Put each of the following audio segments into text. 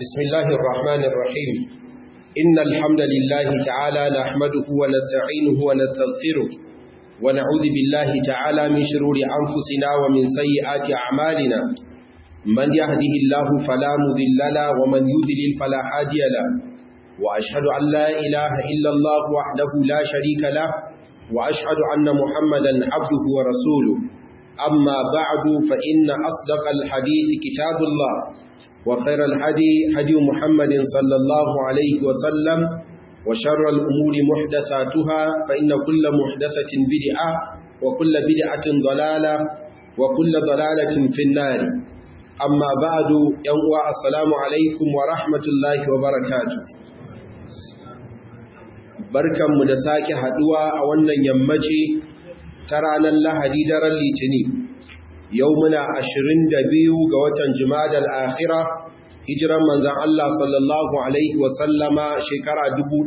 بسم الله الرحمن الرحيم إن الحمد لله تعالى نحمده ونستعينه ونستغفره ونعوذ بالله تعالى من شرور أنفسنا ومن سيئات أعمالنا من يهده الله فلا مذل له ومن يذلل فلا هادي له وأشهد أن لا إله إلا الله وحده لا شريك له وأشهد أن محمدا عبده ورسوله أما بعد فإن أصدق الحديث كتاب الله وخير الهدي هدي محمد صلى الله عليه وسلم وشر الأمور محدثاتها فإن كل محدثة بدعة وكل بدعة ضلالة وكل ضلالة في النار أما بعد يوم السلام عليكم ورحمة الله وبركاته barkanmu da sake haduwa a wannan yammaci ta ranar lahadi daren litini yau muna ashirin da biyu ga watan jimadar akhira hijiran manzan Allah sallallahu Alaihi wasallama shekara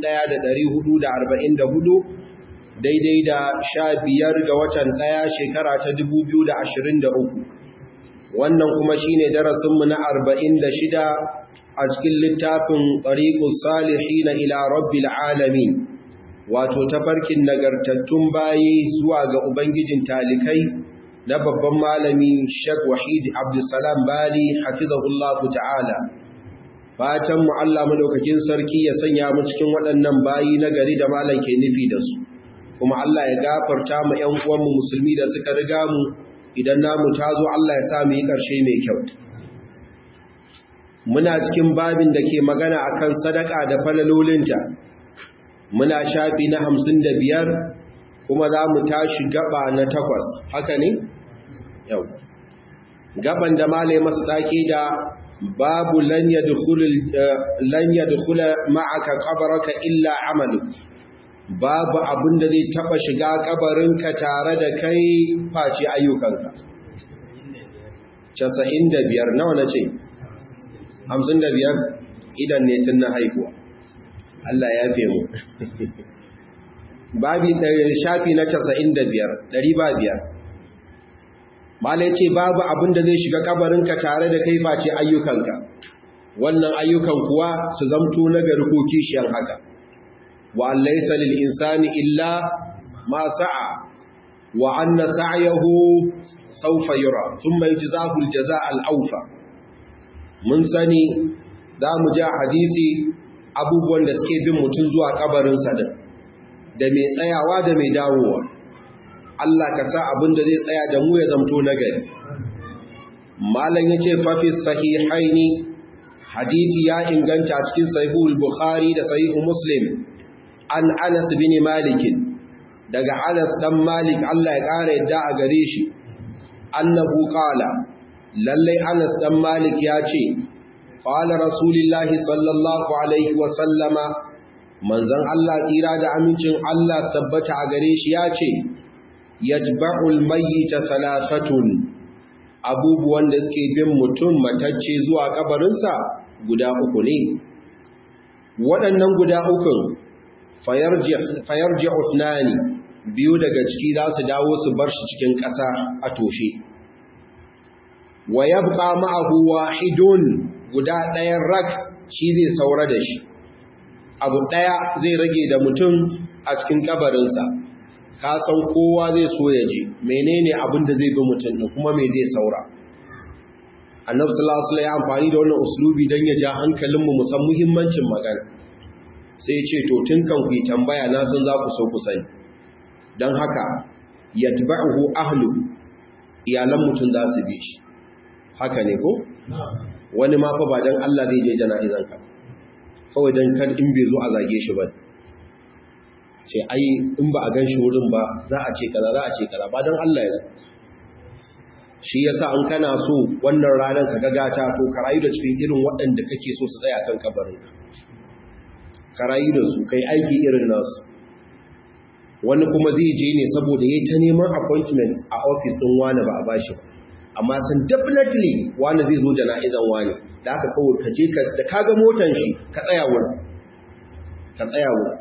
hudu, daidai da sha biyar ga watan ɗaya shekara ta uku. wannan kuma shine darasinmu na arba'in da shida a cikin littafin ɗariƙus salihi na ila rabbil alamin wato tafarkin nagartattun bayi zuwa ga ubangijin talikai na babban malami Sheikh Wahid Abdulsalam Bali hafizahullahu ta'ala fatan mu Allah madaukakin sarki ya sanya mu cikin waɗannan bayi na gari da malam ke nufi da su kuma Allah ya gafarta mu ƴan uwan mu musulmi da suka riga mu idan namu tazo Allah ya sa mu yi ƙarshe mai kyau muna cikin babin da ke magana akan sadaka da falalolinta muna shafi na hamsin da biyar kuma za mu tashi gaba na takwas haka ne? yau gaban da malai masu ɗaki da babu lanya dukula ma'aka ƙabaraka illa amalu babu abin da zai taɓa shiga ƙabarinka tare da kai face ayyukanka casa'in da biyar nawa na ce? hamsin da biyar idan ne tun na haihuwa Allah ya fe mu babi shafi na casa'in da biyar ɗari ba biyar malai ce babu abin da zai shiga kabarinka tare da kai face ayyukanka wannan ayyukan kuwa su zamto na gari ko kishiyan haka wa laysa lil insani illa ma sa'a wa anna sa'yahu sawfa yura thumma yujzahu al jazaa al awfa mun sani za mu ji hadisi abubuwan da suke bin mutum zuwa kabarinsa din da mai tsayawa da mai dawowa Allah ka sa abin da zai tsaya da mu ya zamto na gari malam yace fa fi sahihaini hadisi ya inganta cikin sahihul bukhari da sahihul muslim an Anas bin Malik daga Anas dan Malik Allah ya kare yadda a gare shi annahu qala lalle Anas dan Malik ya ce qala rasulullahi sallallahu alaihi wa sallama manzon Allah tsira da amincin Allah tabbata a gare shi ya ce yatba'ul mayyita thalathatun abubuwan da suke bin mutum matacce zuwa kabarinsa guda uku ne waɗannan guda ukun fayarji utnani biyu daga ciki za su dawo su bar shi cikin ƙasa a toshe wa yabqa ma'ahu wahidun guda ɗayan rak shi zai saura da shi abu ɗaya zai rage da mutum a cikin kabarinsa ka san kowa zai so ya je menene abin da zai bi mutum da kuma me zai saura annabi sallallahu alaihi wasallam ya amfani da wannan uslubi dan ya ja hankalin mu musan muhimmancin magana sai ya ce to tun kan ku tambaya na san za ku so ku sani dan haka yatba'uhu ahlu iyalan mutum za su bi shi haka ne ko wani ma fa ba dan Allah zai je jana'izan ka kawai dan kar in bai zo a zage shi ba ce ai in ba a gan shi wurin ba za a ce kaza za a ce kaza ba don Allah ya zo shi yasa in kana so wannan ranar ka gagata to ka rayu da cikin irin waɗanda kake so su tsaya kan kabarin ka rayu da su kai aiki irin nasu wani kuma zai je ne saboda yayi ta neman appointment a office din wani ba a bashi ba amma san definitely wani zai zo jana'izan wani da aka kawo ka je ka da kaga motan shi ka tsaya wurin ka tsaya wurin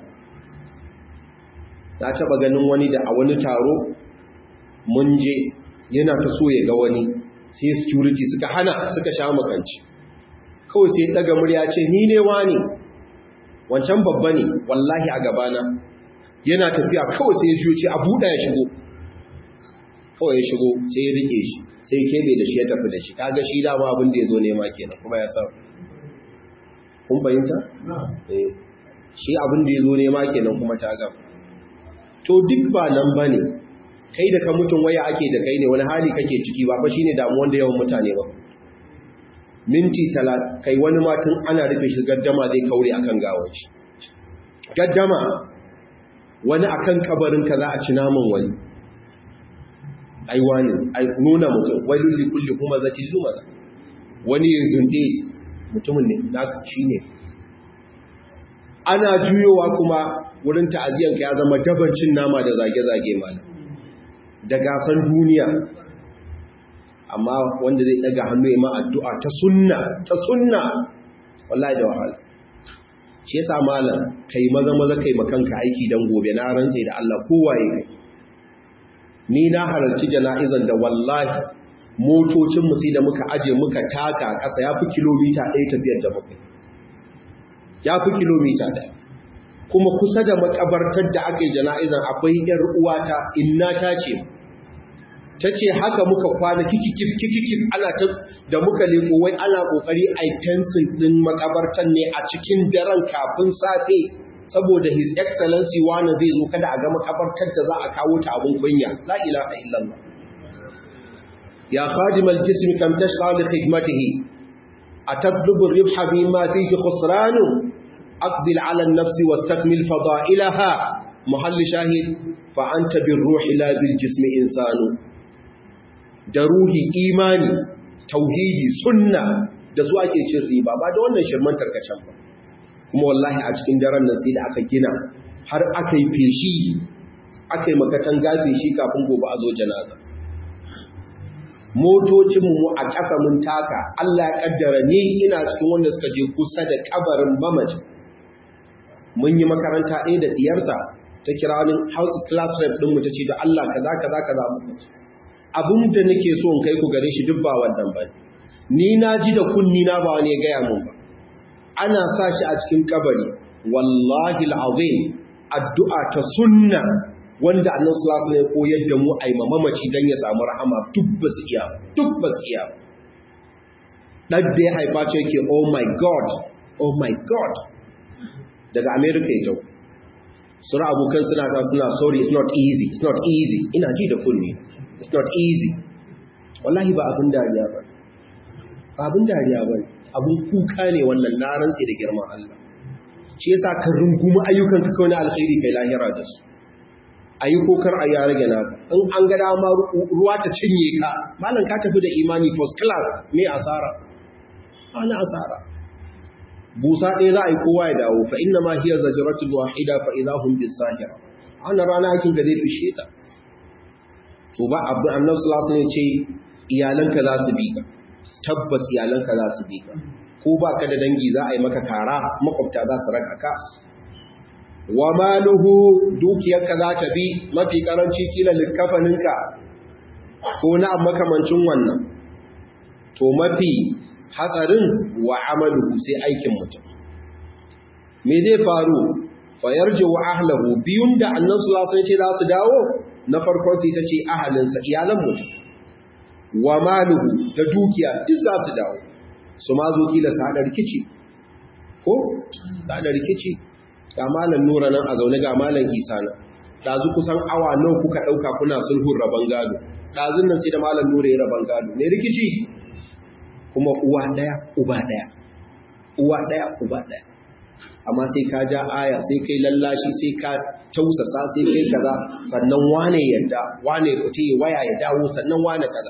na taba ganin wani da a wani taro mun je yana ta so ya ga wani sai security suka hana suka sha makanci kawai sai daga murya ce ni ne wani wancan babba ne wallahi a gabana yana tafiya kawai sai ya juyo ce a buɗa ya shigo kawai ya shigo sai ya rike shi sai kebe da shi ya tafi da shi kaga shi dama abin da ya zo nema kenan kuma ya sa kun fahimta? eh shi abin da ya zo nema kenan kuma ta gama to duk ba nan ba ne kai da ka mutum waya ake da kai ne wani hali kake ciki ba ba shi ne damuwan da yawan mutane ba minti talat kai wani matan ana rufe shi gaddama zai kaure akan gawar shi gaddama wani akan kabarin ka za a ci naman wani ai wani ai nuna mutum wai lulli kulli kuma zati lumaza wani ya zunde mutumin ne na shi ne ana juyowa kuma wurin ta'aziyanka ya zama dabancin nama da zage-zage mana da gasan duniya amma wanda zai daga hannu ya ma addu'a ta sunna ta sunna wallahi da wahala shi yasa malam kai maza maza kai makanka aiki dan gobe na rantse da Allah kowaye kai ni na halarci jana'izan da wallahi motocin mu sai da muka aje muka taka ƙasa yafi kilomita 1 tafiyar da muka yafi kilomita 1 kuma kusa da makabartar da aka yi jana'izan akwai ‘yar uwata inna ta ce ta ce haka muka kwana kikikif kikikif ana ta da muka leko wai ana kokari a fensin ɗin makabartar ne a cikin daren kafin safe saboda his excellency wani zai zo kada a ga makabartar da za a kawo ta abin kunya la ilaha illallah ya khadim al-jism kam tashqa li khidmatihi atablubu ar-ribha bima fihi khusranu أقبل على النفس واستكمل فضائلها محل شاهد فأنت بالروح لا بالجسم إنسان دروهي إيماني توحيدي سنة da su ake cin riba ba da wannan shirman tarkacen ba kuma wallahi a cikin daren nan sai da aka gina har aka yi feshi aka yi makatan gafe shi kafin gobe a zo janaza motocinmu mu a ƙasa mun taka Allah ya kaddara ni ina cikin wanda suka je kusa da kabarin bamaji mun yi makaranta ɗaya da ɗiyarsa ta kira wani house class rep ɗinmu ta ce da Allah kaza kaza kaza abin da nake so in kai ku gare shi duk ba wannan ba ni na ji da kunni na ba wani ya gaya mun ba ana sa shi a cikin kabari wallahi al'azim addu'a ta sunna wanda annan sallallahu alaihi koyar da mu ai mamaci dan ya samu rahama duk ba su iya duk ba su iya dan da ya haifa ce yake oh my god oh my god daga america ya jau sura abokan suna ta suna sorry it's not easy it's not easy ina ji da funni it's not easy wallahi ba abin dariya ba ba abin dariya ba abin kuka ne wannan na rantse da girman Allah shi yasa ka rungumi ayyukan ka kawai na alkhairi kai lahira da su ayi kokar a ya rage naka in an ga dama ruwa ta cinye ka malam ka tafi da imani first class ne asara ana asara busa ɗaya za a yi kowa ya dawo fa inna ma hiya zajratul wahida fa idahum bisahira ana rana hakin da zai fishe ka to ba abu annabi sallallahu alaihi ce iyalanka za su bi ka tabbas iyalanka za su bi ka ko ba ka da dangi za a yi maka kara makwabta za su raka ka wa maluhu dukiyarka za ta bi mafi karanci kila likafaninka ko na makamancin wannan to mafi hatsarin wa amaluhu sai aikin mutum me zai faru fa yarji wa ahlahu biyun da annabi sallallahu alaihi ce za su dawo na farkon sai tace ahalinsa iyalan mutum wa maluhu da dukiya duk za su dawo su ma zo kila su hada rikici ko su hada rikici ga malam nura nan a zaune ga malam isa nan dazu kusan awa nawa kuka dauka kuna sulhun raban gado dazun nan sai da malam nura ya raban gado ne rikici kuma uwa ɗaya uba ɗaya uwa ɗaya uba ɗaya amma sai ka ja aya sai kai lallashi sai ka tausasa sai kai kaza sannan wane yadda wane kuce waya ya dawo sannan wane kaza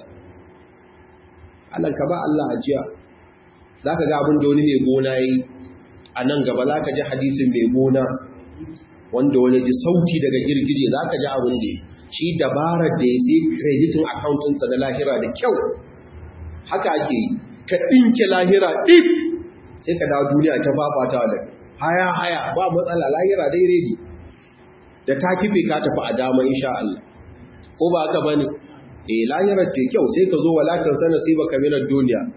Allah ka ba Allah ajiya zaka ga abin da wani mai gona yi a nan gaba zaka ji hadisin mai gona wanda wani ji sauti daga girgije zaka ji abin da shi dabarar da ya sai kreditin accountinsa na lahira da kyau haka ake yi ka ɗinke lahira ɗif sai ka dawo duniya ta fafata da haya haya ba matsala lahira dai redi da ta kife ka tafi a dama insha Allah ko ba haka bane eh lahirar ta kyau sai ka zo walakan sana sai baka minar duniya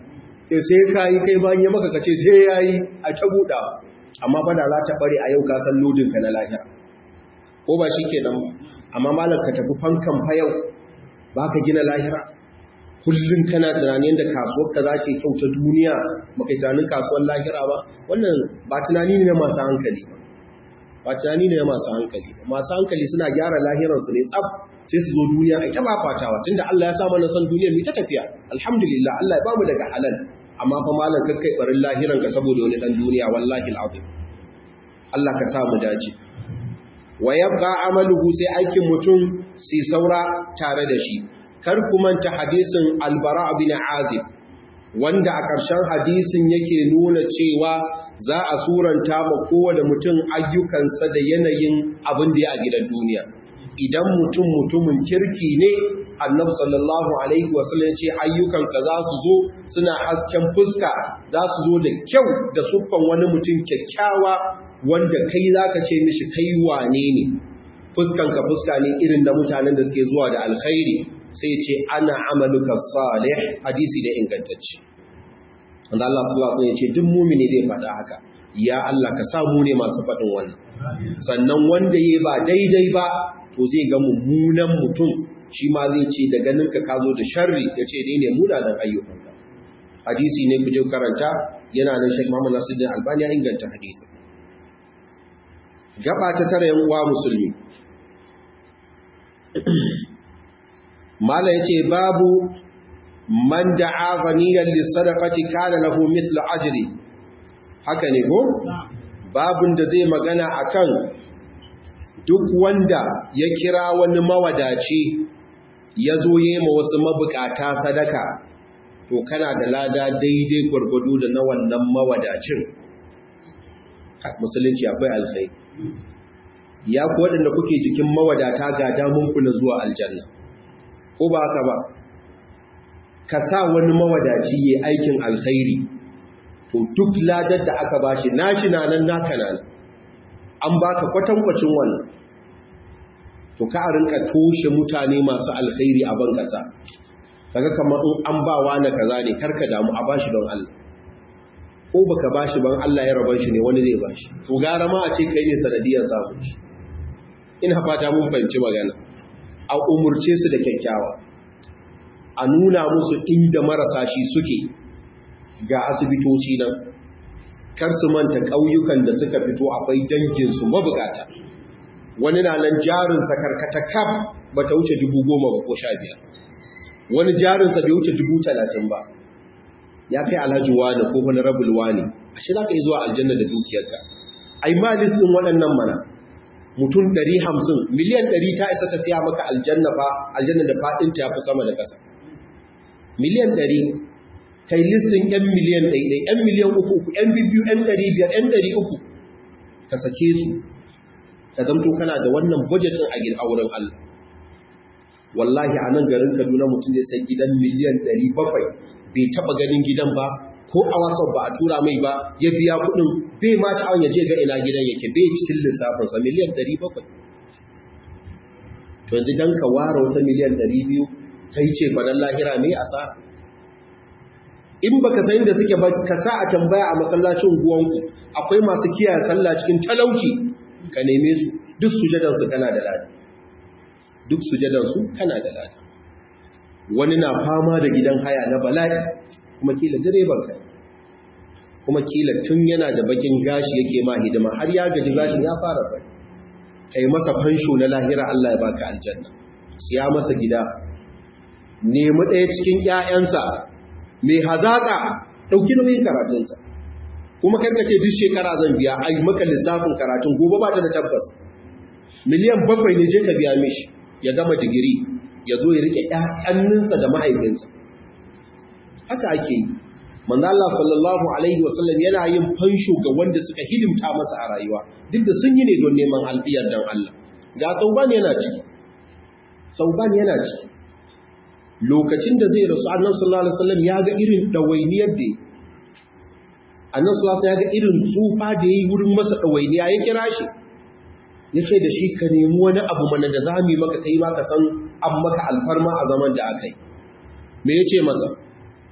sai sai ka yi kai bayan ya maka kace sai ya yi a ta buɗa amma fada za ta ɓare a yau ka san lodinka na lahira ko ba shi ke nan ba amma malar ka tafi fankan fayau ba ka gina lahira kullum kana tunanin da kasuwar ka za ce kyau ta duniya maka tunanin kasuwar lahira ba wannan ba tunani ne na masu hankali ba tunani ne na masu hankali masu hankali suna gyara lahiransu ne tsab sai su zo duniya a ta bafatawa tunda Allah ya sa mana san duniyar mu ta tafiya alhamdulillah Allah ya bamu daga halal amma fa malam kakkai barin lahiran ka saboda wani dan duniya wallahi alazim Allah ka sa mu dace wa yabqa amaluhu sai aikin mutum sai saura tare da shi kar ku manta hadisin albara bin azib wanda a ƙarshen hadisin yake nuna cewa za a suranta ma kowane mutum ayyukansa da yanayin abin da ya a gidan duniya idan mutum mutumin kirki ne annabi sallallahu alaihi wasallam ce ayyukanka za su zo suna hasken fuska za su zo da kyau da suffan wani mutum kyakkyawa wanda kai zaka ce mishi kai wane ne fuskanka fuska ne irin da mutanen da suke zuwa da alkhairi sai ce ana amaluka salih hadisi da ingantacce wanda Allah sallallahu alaihi wasallam ya ce duk mumini zai faɗa haka ya Allah ka sa mu ne masu faɗin wannan sannan wanda yayi ba daidai ba to zai ga mummunan mutum shi ma zai ce da ganin ka kazo da sharri ya ce dai ne munanan ayyukanka hadisi ne ku je karanta yana nan Sheikh Muhammad Nasiruddin Albani ya inganta hadisi gaba ta tare yan uwa musulmi mala yace babu man da'a ghaniyan lis-sadaqati kana lahu mithlu ajri haka ne ko babun da zai magana akan duk wanda ya kira wani mawadaci ya zo yi ma wasu mabukata sadaka to kana da lada daidai gwargwado da na wannan mawadacin musulunci akwai alkhairi ya ku waɗanda kuke jikin mawadata ga damunku na zuwa aljanna ko ba haka ba ka sa wani mawadaci ya aikin alkhairi to duk ladar da aka bashi nashi na nan naka nan an baka kwatankwacin wannan to ka a rinka toshe mutane masu alkhairi a ban kasa kaga kamar in an ba wani kaza ne karka damu a bashi don Allah ko baka bashi ban Allah ya rabar shi ne wani zai bashi to gara ma a ce kai ne sanadiyar samun shi ina fata mun fahimci magana a umurce su da kyakkyawa a nuna musu inda marasa shi suke ga asibitoci nan kar su manta ƙauyukan da suka fito akwai danginsu mabugata wani na nan jarinsa karkata kaf ba ta wuce dubu goma ba ko sha biyar wani jarinsa bai wuce dubu talatin ba ya kai alhaji wani ko wani rabul wani a shi za ka yi zuwa aljanna da dukiyarka ai ma listin waɗannan mana mutum ɗari hamsin miliyan ɗari ta isa ta siya maka aljanna ba aljanna da faɗinta ya fi sama da ƙasa miliyan ɗari kai listin ‘yan miliyan ɗaiɗai, ‘yan miliyan uku uku, ‘yan bibiyu, ‘yan ɗari biyar, ‘yan ɗari uku, ka sake su, ka zamto kana da wannan budgetin a gida wurin Allah. Wallahi a nan garin Kaduna mutum zai sai gidan miliyan ɗari bakwai, bai taɓa ganin gidan ba, ko a wasan ba a tura mai ba, ya biya kuɗin, bai ma sha'awar ya je ga ina gidan yake, bai cikin lissafinsa miliyan ɗari bakwai. To yanzu don ka ware wata miliyan ɗari biyu, kai ce ba lahira ne a sa in baka san da suke ba ka sa a tambaya a masallacin guwanku akwai masu kiyaye sallah cikin talauci ka neme su duk sujadan su kana da lada duk sujadan su kana da lada wani na fama da gidan haya na bala'i kuma kila direban kai kuma kila tun yana da bakin gashi yake ma hidima har ya gaji gashin ya fara bai kai masa fansho na lahira Allah ya baka aljanna siya masa gida nemi ɗaya cikin ƴaƴansa mai hazaƙa ɗauki nauyin karatunsa kuma karkace duk shekara zan biya a yi maka lissafin karatun gobe ba ta da tabbas miliyan bakwai ne je ka biya mishi ya gama digiri ya zo ya rike ƴaƴanninsa da mahaifinsa haka ake yi manzo Allah sallallahu alaihi wasallam yana yin fansho ga wanda suka hidimta masa a rayuwa duk da sun yi ne don neman alfiyar dan Allah ga sauban yana ciki sauban yana ciki lokacin da zai rasu annan sallallahu alaihi wasallam ya ga irin dawainiyar da annan sallallahu alaihi ya ga irin tsufa da yayi wurin masa dawainiya ya kira shi yace da shi ka nemi wani abu mana da zamu maka kai ma ka san an maka alfarma a zaman da akai me yace masa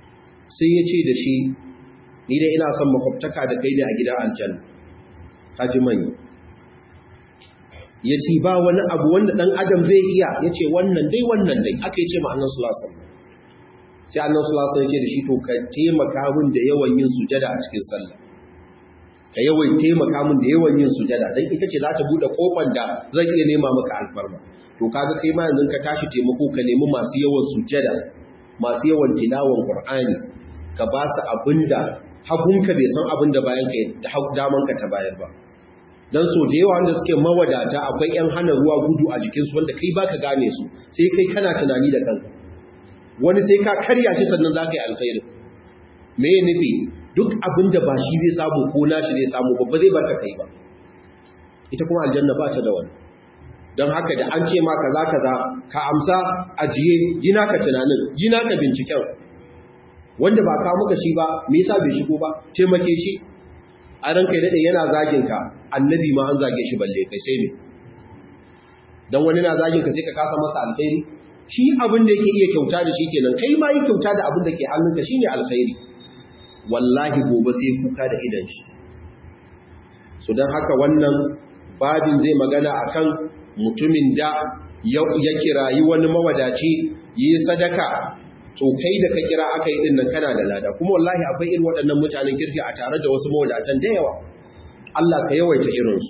sai ya ce da shi ni dai ina son makwabtaka da kai ne a gidan aljanna kaji manya ya ce ba wani abu wanda ɗan adam zai iya ya ce wannan dai wannan dai aka yi ce ma annan sulasan sai annan sulasan ya ce da shi to ka taimaka min da yawan yin sujada a cikin sallah ka yawan taimaka min da yawan yin sujada don ita ce za ta buɗe ƙofar da zan iya nema maka alfarma to kaga kai ma yanzu ka tashi taimako ka nemi masu yawan sujada masu yawan tilawan qur'ani ka ba su abinda hagunka bai san abinda bayan ka da daman ka ta bayar ba dan so da yawa wanda suke mawadata akwai yan hana ruwa gudu a jikinsu wanda kai baka gane su sai kai kana tunani da kanka wani sai ka karya shi sannan za ka yi alkhairi me ya nufi duk abin da ba shi zai samu ko nashi zai samu babba zai barka kai ba ita kuma aljanna ba ta da wani don haka da an ce ma kaza kaza ka amsa ajiye yi naka tunanin yi naka binciken wanda ba ka muka shi ba me yasa bai shigo ba taimake shi a ranka daɗe yana zagin ka annabi ma an zage shi balle kai sai ne don wani na zagin ka sai ka kasa masa alkhairi shi abin da yake iya kyauta da shi kenan kai ma yi kyauta da abin da ke hannunka shine alkhairi wallahi gobe sai kuka da idan shi so don haka wannan babin zai magana akan mutumin da ya kirayi wani mawadaci yi sadaka to kai da ka kira aka yi dinnan kana da lada kuma wallahi akwai irin waɗannan mutanen kirki a tare da wasu mawadatan da yawa Allah ka yawaita irinsu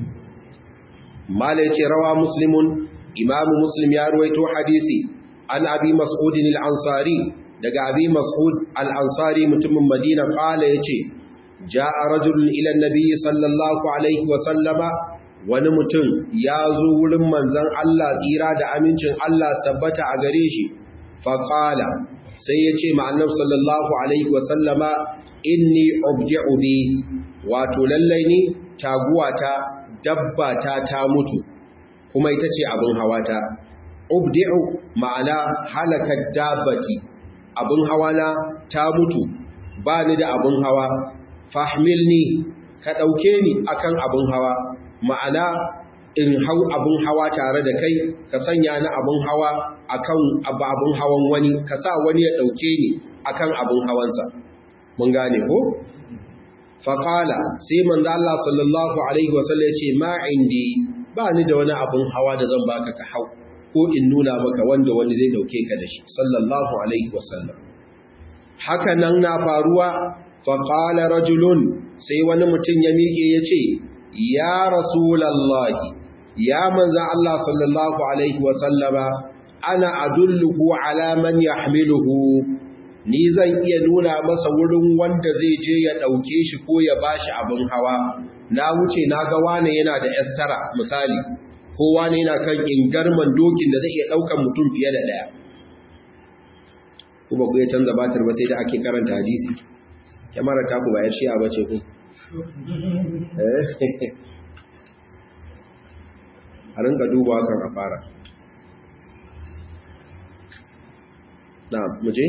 mala ce rawa muslimun imamu muslim ya ruwaito hadisi an abi mas'udin al-ansari daga abi mas'ud al-ansari mutumin madina kala yace ja'a rajulun ila an-nabi sallallahu alaihi wa sallama wani mutum ya zo wurin manzon Allah tsira da amincin Allah sabbata a gare shi faƙala sai ya ce ma'annab sallallahu alaihi wasallama inni obji'u bi wato lallai ni taguwata dabbata ta mutu kuma ita ce abin hawata obdi'u ma'ana halakar dabbati abin hawana ta mutu ba ni da abin hawa fahmilni ka ɗauke ni akan abin hawa ma'ana in hau abin hawa tare da kai ka sanya ni abin hawa akan abin hawan wani ka sa wani ya dauke ni akan abin hawansa mun gane ko faqala sai manzo Allah sallallahu alaihi wasallam ya ce ma indi ba ni da wani abin hawa da zan baka ka hau ko in nuna maka wanda wani zai dauke ka da shi sallallahu alaihi wasallam haka nan na faruwa faqala rajulun sai wani mutum ya miƙe ya ce ya rasulallahi ya manzan Allah sallallahu Alaihi wasallama ana adulluhu ala man yahmiluhu ni zan iya nuna masa wurin wanda zai je ya ɗauke shi ko ya bashi abin hawa na wuce na ga wane yana da estara misali ko wane yana kan ingarman dokin da zai iya ɗaukan mutum fiye da ɗaya kuma ku ya canza batir ba sai da ake karanta hadisi kyamara ta ku ba ya shiya ba ce ku a rinka duba kan a fara na muje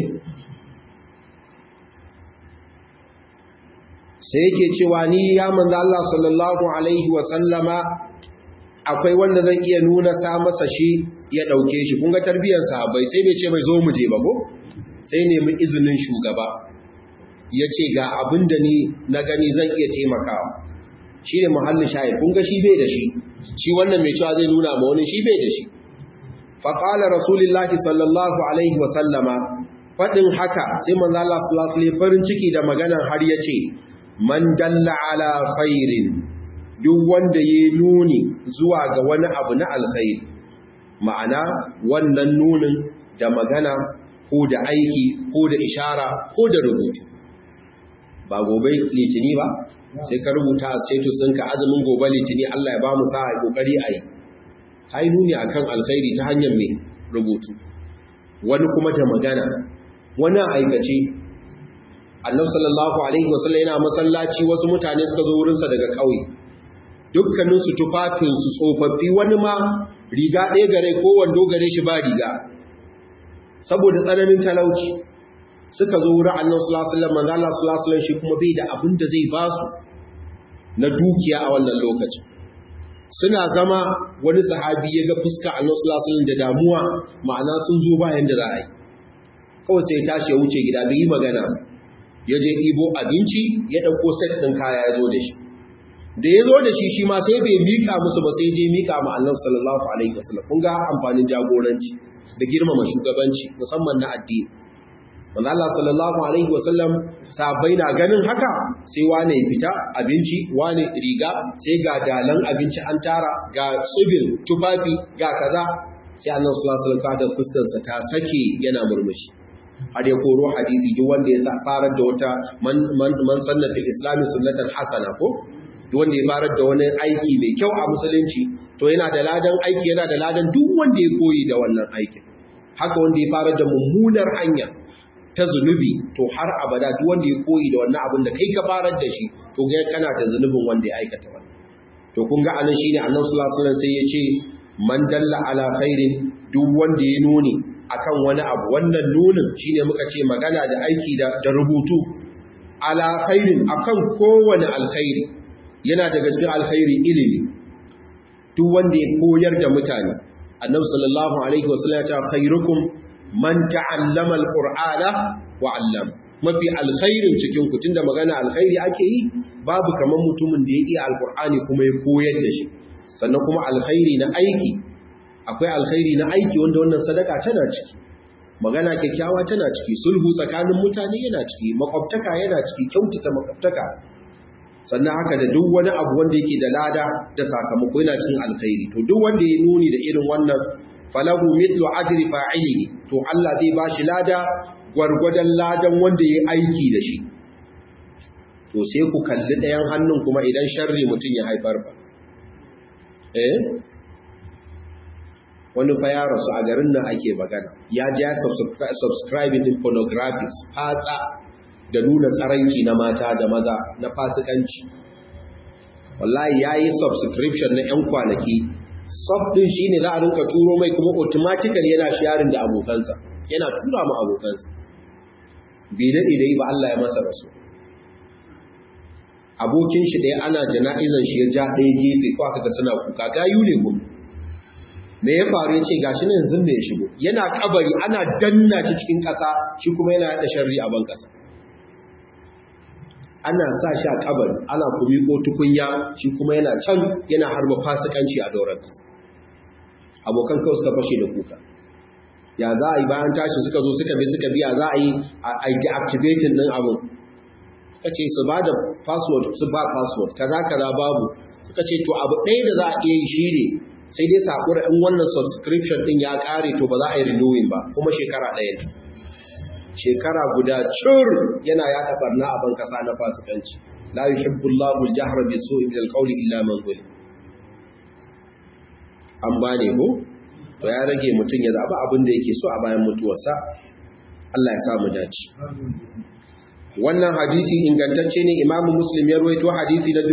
sai yake cewa ni ya manzo Allah sallallahu alaihi wa sallama akwai wanda zan iya nuna sa masa shi ya dauke shi kun ga tarbiyyar sahabbai sai bai ce mai zo mu je ba ko sai nemi izinin shugaba ya ce ga abin da ni na gani zan iya taimakawa shi ne muhallin shayar kun ga shi bai da shi shi wannan mai cewa zai nuna ma wani shi bai da shi faƙala rasulullahi sallallahu alaihi wasallama faɗin haka sai manzo Allah sallallahu alaihi farin ciki da maganan har ya ce man dalla ala khairin duk wanda ya nuni zuwa ga wani abu na alkhairi ma'ana wannan nunin da magana ko da aiki ko da ishara ko da rubutu ba gobe litini ba sai ka rubuta a status ɗinka azumin gobe litini Allah ya ba mu sa'a kokari a yi hai nuni akan alkhairi ta hanyar mai rubutu wani kuma da magana wani aikace annabi sallallahu alaihi wasallam yana masallaci wasu mutane suka zo wurinsa daga ƙauye dukkaninsu tufafinsu tsofaffi wani ma riga ɗaya gare ko wando gare shi ba riga saboda tsananin talauci suka zo wurin annabi sallallahu alaihi wasallam manzo Allah sallallahu alaihi wasallam shi kuma bai da abin da zai ba su na dukiya a wannan lokacin suna zama wani sahabi ya ga fuska annabi sallallahu alaihi wasallam da damuwa ma'ana sun zo bayan da za a yi kawai sai ya tashi ya wuce gida bai yi magana ya je ibo abinci ya ɗauko set ɗin kaya ya zo da shi da ya zo da shi shi ma sai bai mika musu ba sai je mika ma Allah sallallahu alaihi wasallam kun ga amfanin jagoranci da girmama shugabanci musamman na addini manzo Allah sallallahu alaihi wasallam sabai na ganin haka sai wane ya fita abinci wane riga sai ga dalan abinci an tara ga tsubin tufafi ga kaza sai Allah sallallahu alaihi wasallam da fuskar sa ta sake yana murmushi har ya koro hadisi duk wanda ya farar da wata man man sanna fil islam sunnatan hasana ko duk wanda ya farar da wani aiki mai kyau a musulunci to yana da ladan aiki yana da ladan duk wanda ya koyi da wannan aikin haka wanda ya farar da mummunar hanya ta zunubi to har abada duk wanda ya koyi da wannan abin da kai ka farar da shi to ga kana da zunubin wanda ya aikata wannan to kun ga anan shine Annabi sallallahu alaihi wasallam sai ya ce man dalla ala khairin duk wanda ya nuni akan wani abu wannan nunin shine muka ce magana da aiki da, da rubutu ala khairin akan kowane alkhairi yana daga cikin alkhairi ilimi duk wanda ya koyar da mutane Annabi sallallahu alaihi wasallam ya ce khairukum man ta'allama alqur'ana wa 'allama mafi alkhairin cikin ku tunda magana alkhairi ake yi babu kaman mutumin da ya iya alqur'ani kuma ya koyar da shi sannan kuma alkhairi na aiki akwai alkhairi na aiki wanda wannan sadaka tana ciki magana kyakkyawa tana ciki sulhu tsakanin mutane yana ciki makwabtaka yana ciki kyautata makwabtaka sannan haka da duk wani abu wanda yake da lada da sakamako yana cikin alkhairi to duk wanda ya nuni da irin wannan falahu mithlu ajri fa'ilihi to Allah zai bashi lada gwargwadon ladan wanda ya aiki da shi to sai ku kalli ɗayan hannun kuma idan sharri mutum ya haifar ba eh wani fa ya rasu a garin nan ake magana ya ji ya subscribing din pornographies fatsa da nuna tsaranci na mata da maza na fasikanci wallahi ya yi subscription na 'yan kwanaki sub din shi ne za a rinka turo mai kuma automatically yana sharing da abokansa yana tura ma abokansa bai daɗe da yi ba Allah ya masa rasu abokin shi ɗaya ana jana'izan shi ya ja ɗaya gefe ko aka ga suna kuka gayu ne kuma me ya faru ya ce gashi ne yanzu ne ya shigo yana kabari ana danna shi cikin ƙasa shi kuma yana yada sharri a ban ƙasa ana sa shi a kabari ana kumi ko tukunya shi kuma yana can yana harba fasikanci a doron ƙasa abokan kawai suka fashe da kuka ya za a yi bayan tashi suka zo suka bi suka biya za a yi a deactivating ɗin abin suka ce su ba da password su ba password kaza kaza babu suka ce to abu ɗaya da za a iya yi shi ne sai dai sakura in wannan subscription ɗin ya ƙare to ba za a yi renewing ba kuma shekara ɗaya ne shekara guda cur yana yaɗa barna a ban kasa na fasikanci la yuhibbu Allahu al-jahra bi su'i min al-qawli illa man zulim an bane ko to ya rage mutum ya zaba abin da yake so a bayan mutuwarsa Allah ya sa mu dace wannan hadisi ingantacce ne Imam Muslim ya rawaito hadisi na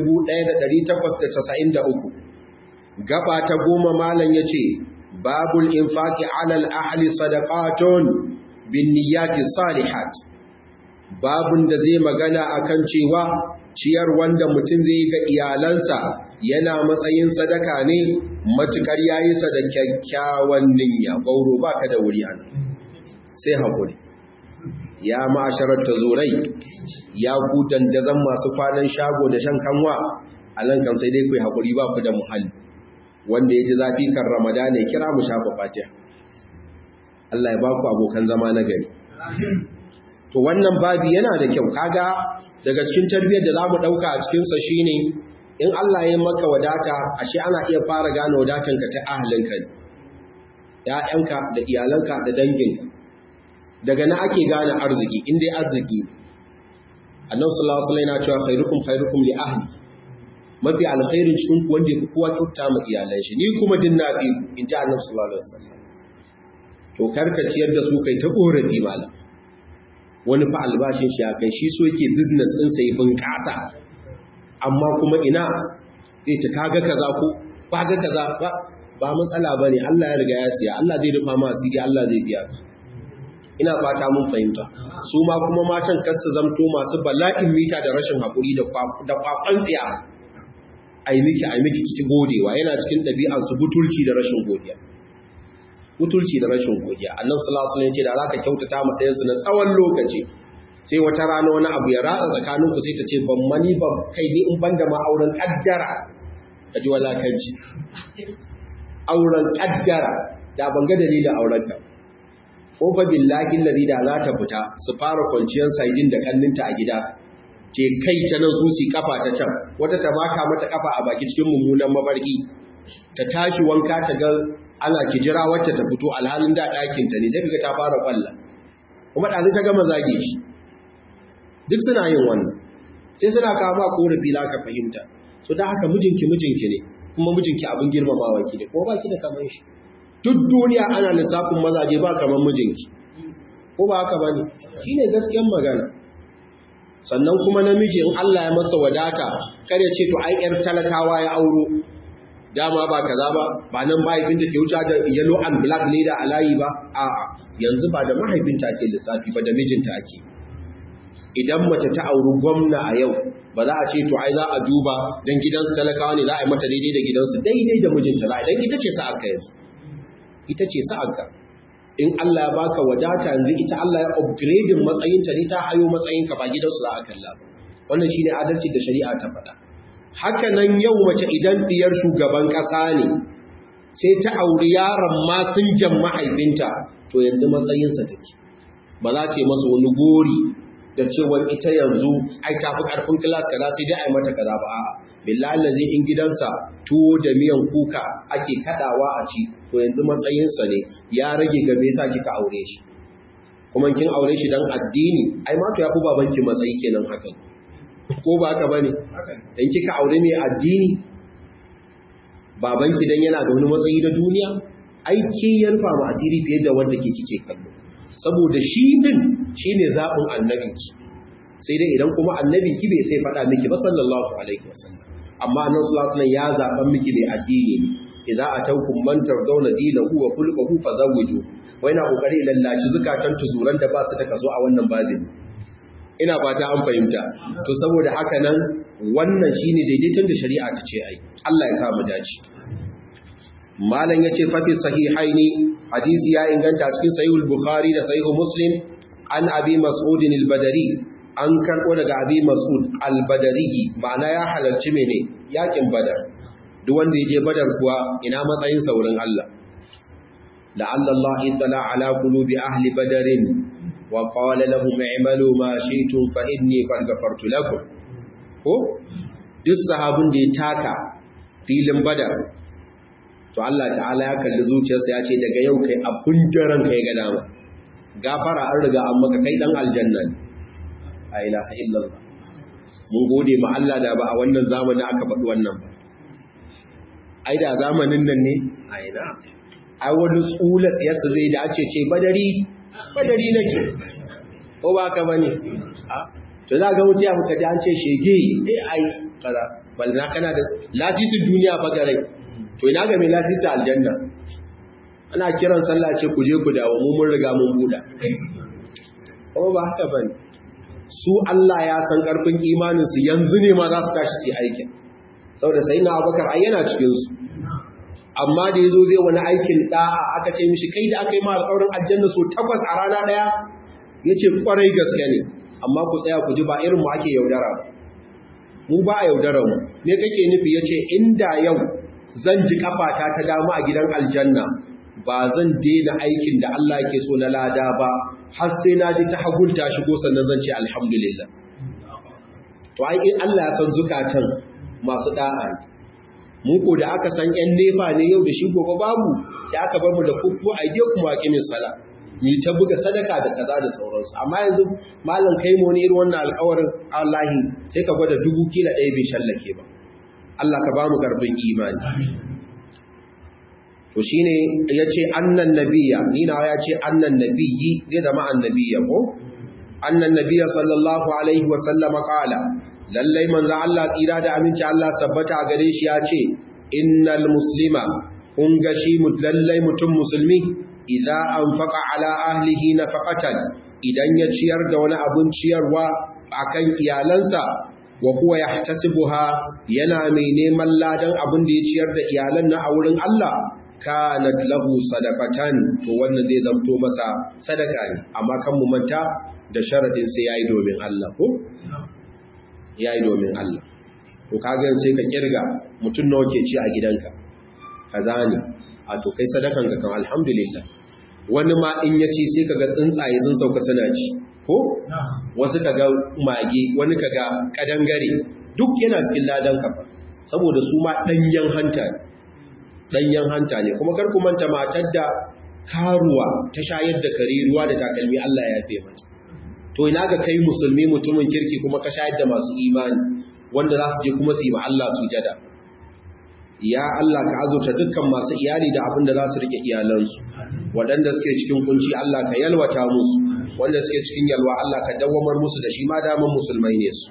1893 gaba ta goma malam yace babul infaqi alal ahli sadaqatun binniyati salihat babun da zai magana akan cewa ciyar wanda mutum zai ga iyalansa yana matsayin sadaka ne matukar yayi sa da kyakkyawan niyya gauro baka da wuri an sai hakuri ya ma'asharar tazurai ya ku dandazan masu kwanan shago da shan kanwa alan kan sai dai ku hakuri ba ku da muhalli wanda ya ji zafi kan ramadana ya kira mu shafa fatiha Allah ya baku abokan zama na gari. To wannan babi yana da kyau kaga daga cikin tarbiyyar da zamu dauka a cikin sa shine in Allah ya maka wadata ashe ana iya fara gane wadatanka ta ahlinka ne. Ya'yanka da iyalanka da danginka. Daga na ake gane arziki in dai arziki. Annabi sallallahu alaihi wasallam yana cewa khairukum khairukum li ahli. Mafi alkhairin cikin ku wanda ya fi kowa kyauta ma iyalan shi ni kuma din na bi in ji Annabi sallallahu alaihi wasallam. to karka ciyar da su kai ta korafi malam wani fa albashin shi ya kai shi so yake business din sai bunƙasa amma kuma ina zai ta kaga kaza ko kaga kaza ba ba matsala bane Allah ya riga ya siya Allah zai rufa ma asiri Allah zai biya ina fata mun fahimta su ma kuma matan kar su zamto masu bala'in mita da rashin hakuri da da kwakwan tsiya ai miki ai miki kiki godewa yana cikin ɗabi'ar su butulci da rashin godiya mutulci da rashin godiya annabi sallallahu alaihi wasallam ya ce da zaka kyautata ma ɗayansu na tsawon lokaci sai wata rana wani abu ya ratsa tsakanin ku sai ta ce ban mani ban kai ni in banda ma auren kaddara ka ji walakanci auren kaddara da ban ga dalilin auren ta ko fa billahi allazi da za ta fita su fara kwanciyar saidin da kanninta a gida ce kai ta nan su kafa ta can wata ta maka mata kafa a baki cikin mummunan mafarki ta tashi wanka ta ga ana kijira wacce ta fito alhalin da ɗakin ta ne sai kaga ta fara kwalla kuma ɗazu ta gama zage shi duk suna yin wannan sai suna kawo ma korafi la ka fahimta so da haka mijinki mijinki ne kuma mijinki abin girmamawa ki ne ko ba ki da kamar shi duk duniya ana lissafin mazaje ba kamar mijinki ko ba haka bane shine gaskiyar magana sannan kuma namiji in Allah ya masa wadata kar ya ce to ai yar talakawa ya auro dama ba kaza ba ba nan mahaifinta ke wuce da yellow and black leader a layi ba a'a yanzu ba da mahaifinta ake lissafi ba da mijinta ake idan mace ta auri gwamna a yau ba za a ce to ai za a duba dan gidansu talakawa ne za a yi mata daidai da gidansu daidai da mijinta za a idan ita ce sa'ar ka yanzu ita ce sa'ar ka in Allah ya baka wadata yanzu ita Allah ya upgrading matsayinta ne ta hayo matsayinka ba gidansu za a kalla ba wannan shine adalci da shari'a ta faɗa haka nan yau mace idan diyar shugaban ƙasa ne sai ta auri yaron ma sun jan mahaifinta to yanzu matsayinsa take ba za ta yi masa wani gori da cewar ita yanzu ai ta fi ƙarfin kilas kaza sai dai ai mata kaza ba a'a billahi lazi in gidansa tuwo da miyan kuka ake kadawa a ci to yanzu matsayinsa ne ya rage ga me yasa kika aure shi kuma kin aure shi dan addini ai ma to yafi babanki matsayi kenan hakan ko ba haka bane in kika aure mai addini babanki dan yana da wani matsayi da duniya ai ke yarfa ma asiri fiye da wanda ke kike kallo saboda shi din shine zabin annabinki sai dai idan kuma annabinki bai sai faɗa miki ba sallallahu alaihi wasallam amma annabi sallallahu alaihi ya zaban miki mai addini ne idza atawkum man tardawna dinahu wa khuluquhu fazawwiju wai na kokari lallashi zukatan tuzuran da ba su da kaso a wannan babin ina fata an fahimta to saboda haka nan wannan shine daidaiton da shari'a ta ce ai Allah ya sa mu dace malam yace fa fi sahihaini hadisi ya inganta cikin sahihul bukhari da sahihul muslim an abi mas'ud al-badri an karbo daga abi mas'ud al-badri ma'ana ya halarci mene yakin badar duk wanda yaje badar kuwa ina matsayin saurin Allah la'alla Allah itala ala qulubi ahli badarin wa qala lahum i'malu ma shi'tum fa inni qad ghafartu lakum ko duk sahabin da ya taka filin badar to Allah ta'ala ya kalli zuciyarsa ya ce daga yau kai abun daren kai ga dama gafara an riga an maka kai dan aljanna ne a ilaha illallah mun gode ma Allah da ba a wannan zamanin aka faɗi wannan ba ai da zamanin nan ne a ina ai wani tsula tsiyarsa zai da ce ce badari badari nake ko ba ka bane to za ga mutu ya fuka ji an ce shege eh ai kaza balna kana da lasisin duniya fa garai to ina ga mai lasisa aljanna ana kiran sallah ce ku je ku dawo mu mun riga mun buda kuma ba haka bane su Allah ya san karfin imanin su yanzu ne ma za su tashi su aikin saboda sai na Abubakar ai yana cikin su amma da yazo zai wani aikin da'a aka ce mishi kai da aka yi ma alƙawarin aljanna so takwas a rana daya yace kwarai gaske ne amma ku tsaya ku ji ba irin mu ake yaudara ba mu ba a yaudara mu me kake nufi yace inda yau zan ji kafata ta dama a gidan aljanna ba zan daina aikin da Allah yake so na lada ba har sai na ji ta hagunta shigo sannan zan ce alhamdulillah to ai in Allah ya san zukatan masu da'a mu ko da aka san yan nefa ne yau da shi gobe babu sai aka bar mu da kufu aide kuma aqimin sala ni ta buga sadaka da kaza da sauransu amma yanzu malam kai mu ne irin wannan alƙawarin Allah sai ka gwada dubu kila ɗaya bai shallake ba Allah ka ba mu karfin imani to shine yace annan nabiyya ni na yace annan nabiyyi zai zama annabiyya ko annan nabiyya sallallahu alaihi wa sallam qala lallai manzo Allah tsira da aminci Allah sabbata gare shi yace innal muslima kun ga shi lallai mutum musulmi idza anfaqa ala ahlihi nafaqatan idan ya ciyar da wani abun ciyarwa akan iyalansa wa huwa yahtasibuha yana mai neman ladan abin da ya ciyar da iyalan na a wurin Allah kanat lahu sadaqatan to wannan zai zamto masa sadaka ne amma kan mu manta da sharadin sai yayi domin Allah ko yayi domin Allah to kaga sai ka kirga mutun nawa ke ci a gidanka kaza ne a to kai sadakan ka kan alhamdulillah wani ma in ya ci sai kaga tsuntsaye sun sauka suna ci ko wasu kaga mage wani kaga kadangare duk yana cikin ladan ka saboda su ma danyen hanta ne danyen hanta ne kuma kar ku manta matar da karuwa ta shayar da kare ruwa da takalmi Allah ya yafe mata to ina ga kai musulmi mutumin kirki kuma ka shayar da masu imani wanda za su je kuma su yi ma Allah sujada ya Allah ka azurta dukkan masu iyali da abin da za su rike iyalansu waɗanda suke cikin kunci Allah ka yalwata musu wanda suke cikin yalwa Allah ka dawwamar musu da shi ma daman musulmai ne su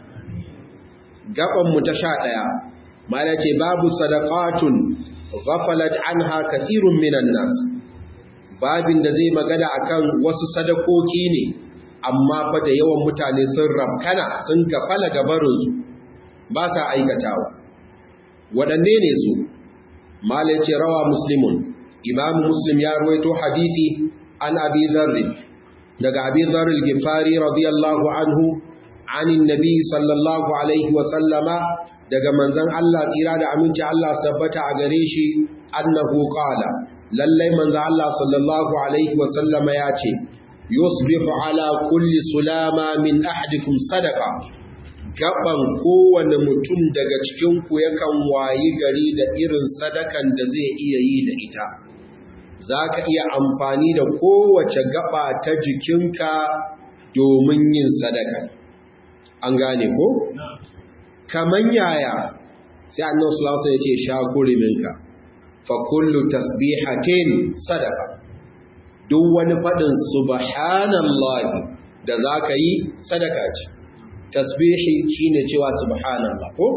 gaban mu ta sha ɗaya mala ce babu sadaqatun ghafalat anha kathirun minan nas babin da zai magana akan wasu sadakoki ne amma fa da yawan mutane sun rabkana sun gafala gabarinsu ba sa aikatawa waɗanne ne su malai ce rawa muslimun imamu muslim ya ruwaito hadithi an abi zarri daga abi zarri gifari radiyallahu anhu anin nabi sallallahu alaihi wasallama daga manzan Allah tsira da aminci Allah tabbata a gare shi annahu qala lallai manzan Allah sallallahu alaihi wasallama ya ce yusbihu ala kulli sulama min ahadikum sadaqa gaban kowane mutum daga cikinku yakan wayi gari da irin sadakan da zai iya yi da ita za ka iya amfani da kowace gaba ta jikinka domin yin sadaka an gane ko? kaman yaya sai annan sulasa ya ce sha kuriminka fa kullu tasbihatin sadaka duk wani faɗin subhanallahi da za ka yi sadaka ce tasbihi shine cewa subhanallah ko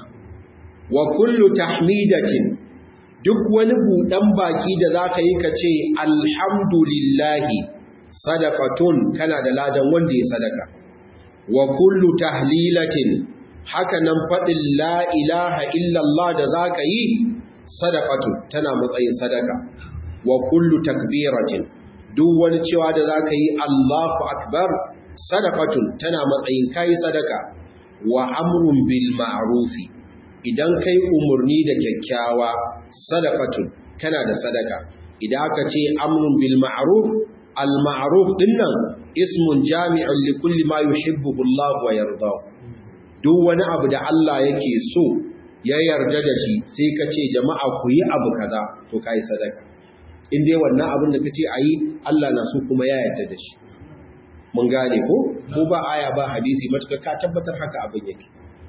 wa kullu tahmidatin duk wani budan baki da zaka yi kace alhamdulillahi sadaqatun kana da ladan wanda ya sadaka wa kullu tahlilatin haka nan fadin la ilaha illallah da zaka yi sadaqatun tana matsayin sadaka wa kullu takbiratin duk wani cewa da zaka yi Allahu akbar sadaqatun tana matsayin kai sadaka wa amrun bil ma'rufi idan kai umurni da kyakkyawa sadaqatun kana da sadaka idan aka ce amrun bil ma'ruf al ma'ruf dinnan ismun jami'un li kulli ma yuhibbuhu Allah wa yardahu duk wani abu da Allah yake so ya yarda da shi sai ka ce jama'a ku yi abu kaza to kai sadaka in dai wannan abin da kace ayi Allah na so kuma ya yarda da shi mun gane ko ko ba aya ba hadisi matuka ka tabbatar haka abin yake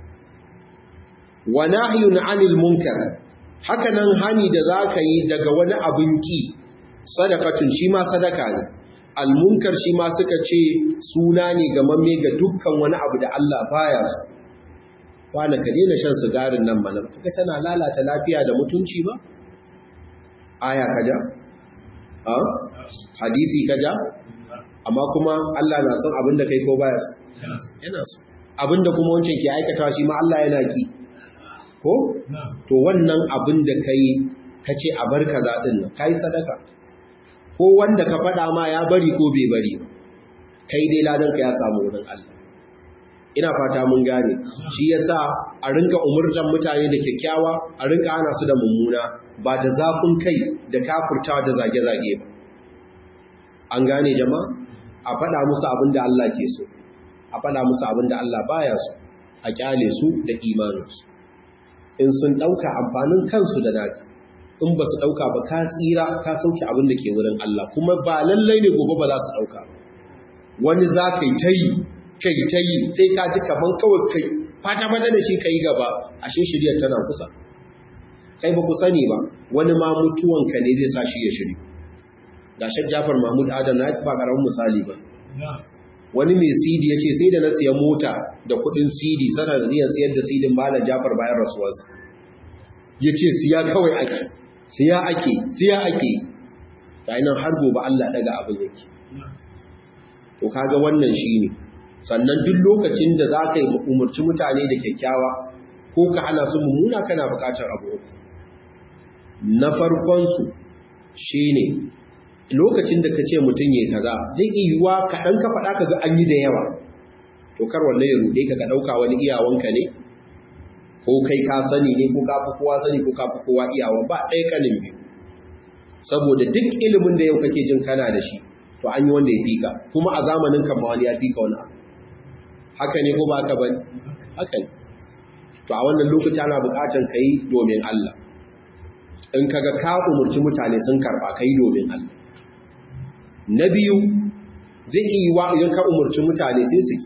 wa nahyun 'anil munkar haka nan hani da zaka yi daga wani abin ki sadakatun shi ma sadaka ne al munkar shi ma suka ce suna ne ga mamme ga dukkan wani abu da Allah baya so wala ka daina shan sigarin nan mana kaga tana lalata lafiya da mutunci ba aya kaja a hadisi kaja amma kuma Allah na son abin da kai ko baya so yana so abin da kuma wancan ke aikata shi ma Allah yana ki ko to wannan abin da kai ka ce a bar kaza din nan kai sadaka ko wanda ka faɗa ma ya bari ko bai bari kai dai ladan ka ya samu wurin Allah ina fata mun gane shi yasa a rinka umurtan mutane da kyakkyawa a rinka ana su da mummuna ba da zafin kai da kafurtawa da zage-zage ba an gane jama'a a faɗa musu abin da Allah ke so a faɗa musu abin da Allah baya so a kyale su da imaninsu in sun ɗauka amfanin kansu da naka in ba su ɗauka ba ka tsira ka sauke abin da ke wurin Allah kuma ba lallai ne gobe ba za su ɗauka ba wani za ka yi ta yi kai ta yi sai ka ji kaman kawai kai fata fata da shi ka yi gaba ashe shiryar tana kusa kai ba ku sani ba wani ma mutuwanka ne zai sa shi ya shiri ga shek jafar mahmud adam na ba karamin misali ba wani mai cd ya ce sai da na siya mota da kudin cd sanar ziyar siyar da cd ba na jafar bayan rasuwarsa ya ce siya kawai ake siya ake siya ake ta nan har gobe allah daga abin yake to kaga wannan shi ne sannan duk lokacin da za ka yi umarci mutane da kyakkyawa ko ka hana su mummuna kana bukatar abu uku na farkonsu shine lokacin da ka ce mutum ya kaza zai iya yiwuwa kaɗan ka faɗa ka ga an yi da yawa to kar wannan ya rude ka ga ɗauka wani iyawanka ne ko kai ka sani ne ko ka fi kowa sani ko ka fi kowa iyawa ba ɗaya kanin biyu saboda duk ilimin da yau kake jin kana da shi to an yi wanda ya fika kuma a zamanin kan wani ya fika wani abu haka ne ko ba haka bane haka ne to a wannan lokaci ana buƙatar ka yi domin Allah in kaga ka umurci mutane sun karɓa ka yi domin Allah na biyu zai iya wa idan ka umurci mutane sai su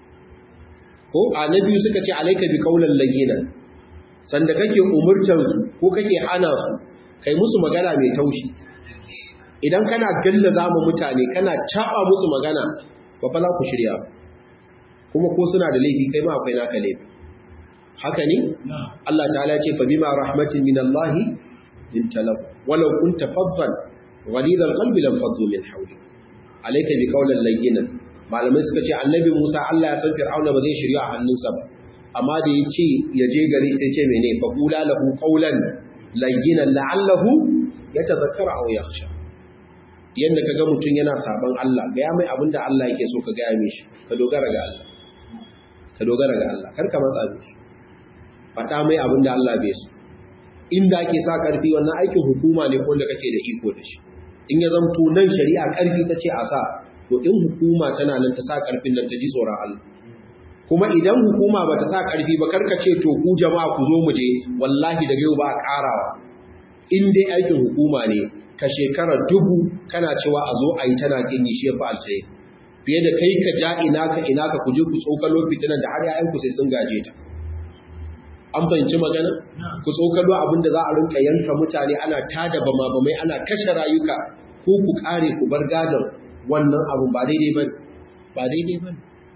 ko a na biyu suka ce alaika bi kaulan layyinan sanda kake umurtar su ko kake hana su kai musu magana mai taushi idan kana galla zama mutane kana taba musu magana ba fa za ku shirya kuma ko suna da laifi kai ma akwai naka laifi haka ne Allah ta'ala ce fa bima rahmatin min Allah linta lahu walau kunta faddan ghalid alqalbi lam faddu min hawli alayka bi qawlan layyinan malamai suka ce annabi Musa Allah ya san Fir'auna ba zai shirya a hannunsa ba amma da ya ce ya je gari sai ce mene fa qula lahu qawlan layyinan la'allahu yatadhakkara aw yakhsha yanda kaga mutun yana saban Allah ga ya mai abinda Allah yake so ka ga ya mishi ka dogara ga Allah ka dogara ga Allah kar ka matsa mishi faɗa mai abinda Allah bai so inda ake sa ƙarfi wannan aikin hukuma ne wanda kake da iko da shi in ya zamto nan shari'a ƙarfi ta ce a sa to in hukuma tana nan ta sa ƙarfin nan ta ji tsoron Allah kuma idan hukuma ba ta sa ƙarfi ba karka ce to ku jama'a ku zo mu je wallahi daga yau ba a ƙarawa in dai aikin hukuma ne ka shekara dubu kana cewa a zo a yi tana kin yi shi ya fi alkhairi fiye da kai ka ja ina ka ina ka ku je ku tsokalo fitinan da har ya'yanku sai sun gaje ta an fahimci magana ku tsokalo abinda za a rinka yanka mutane ana tada bama bamai ana kashe rayuka ko ku kare ku bar gadon wannan abu ba daidai bane ba daidai bane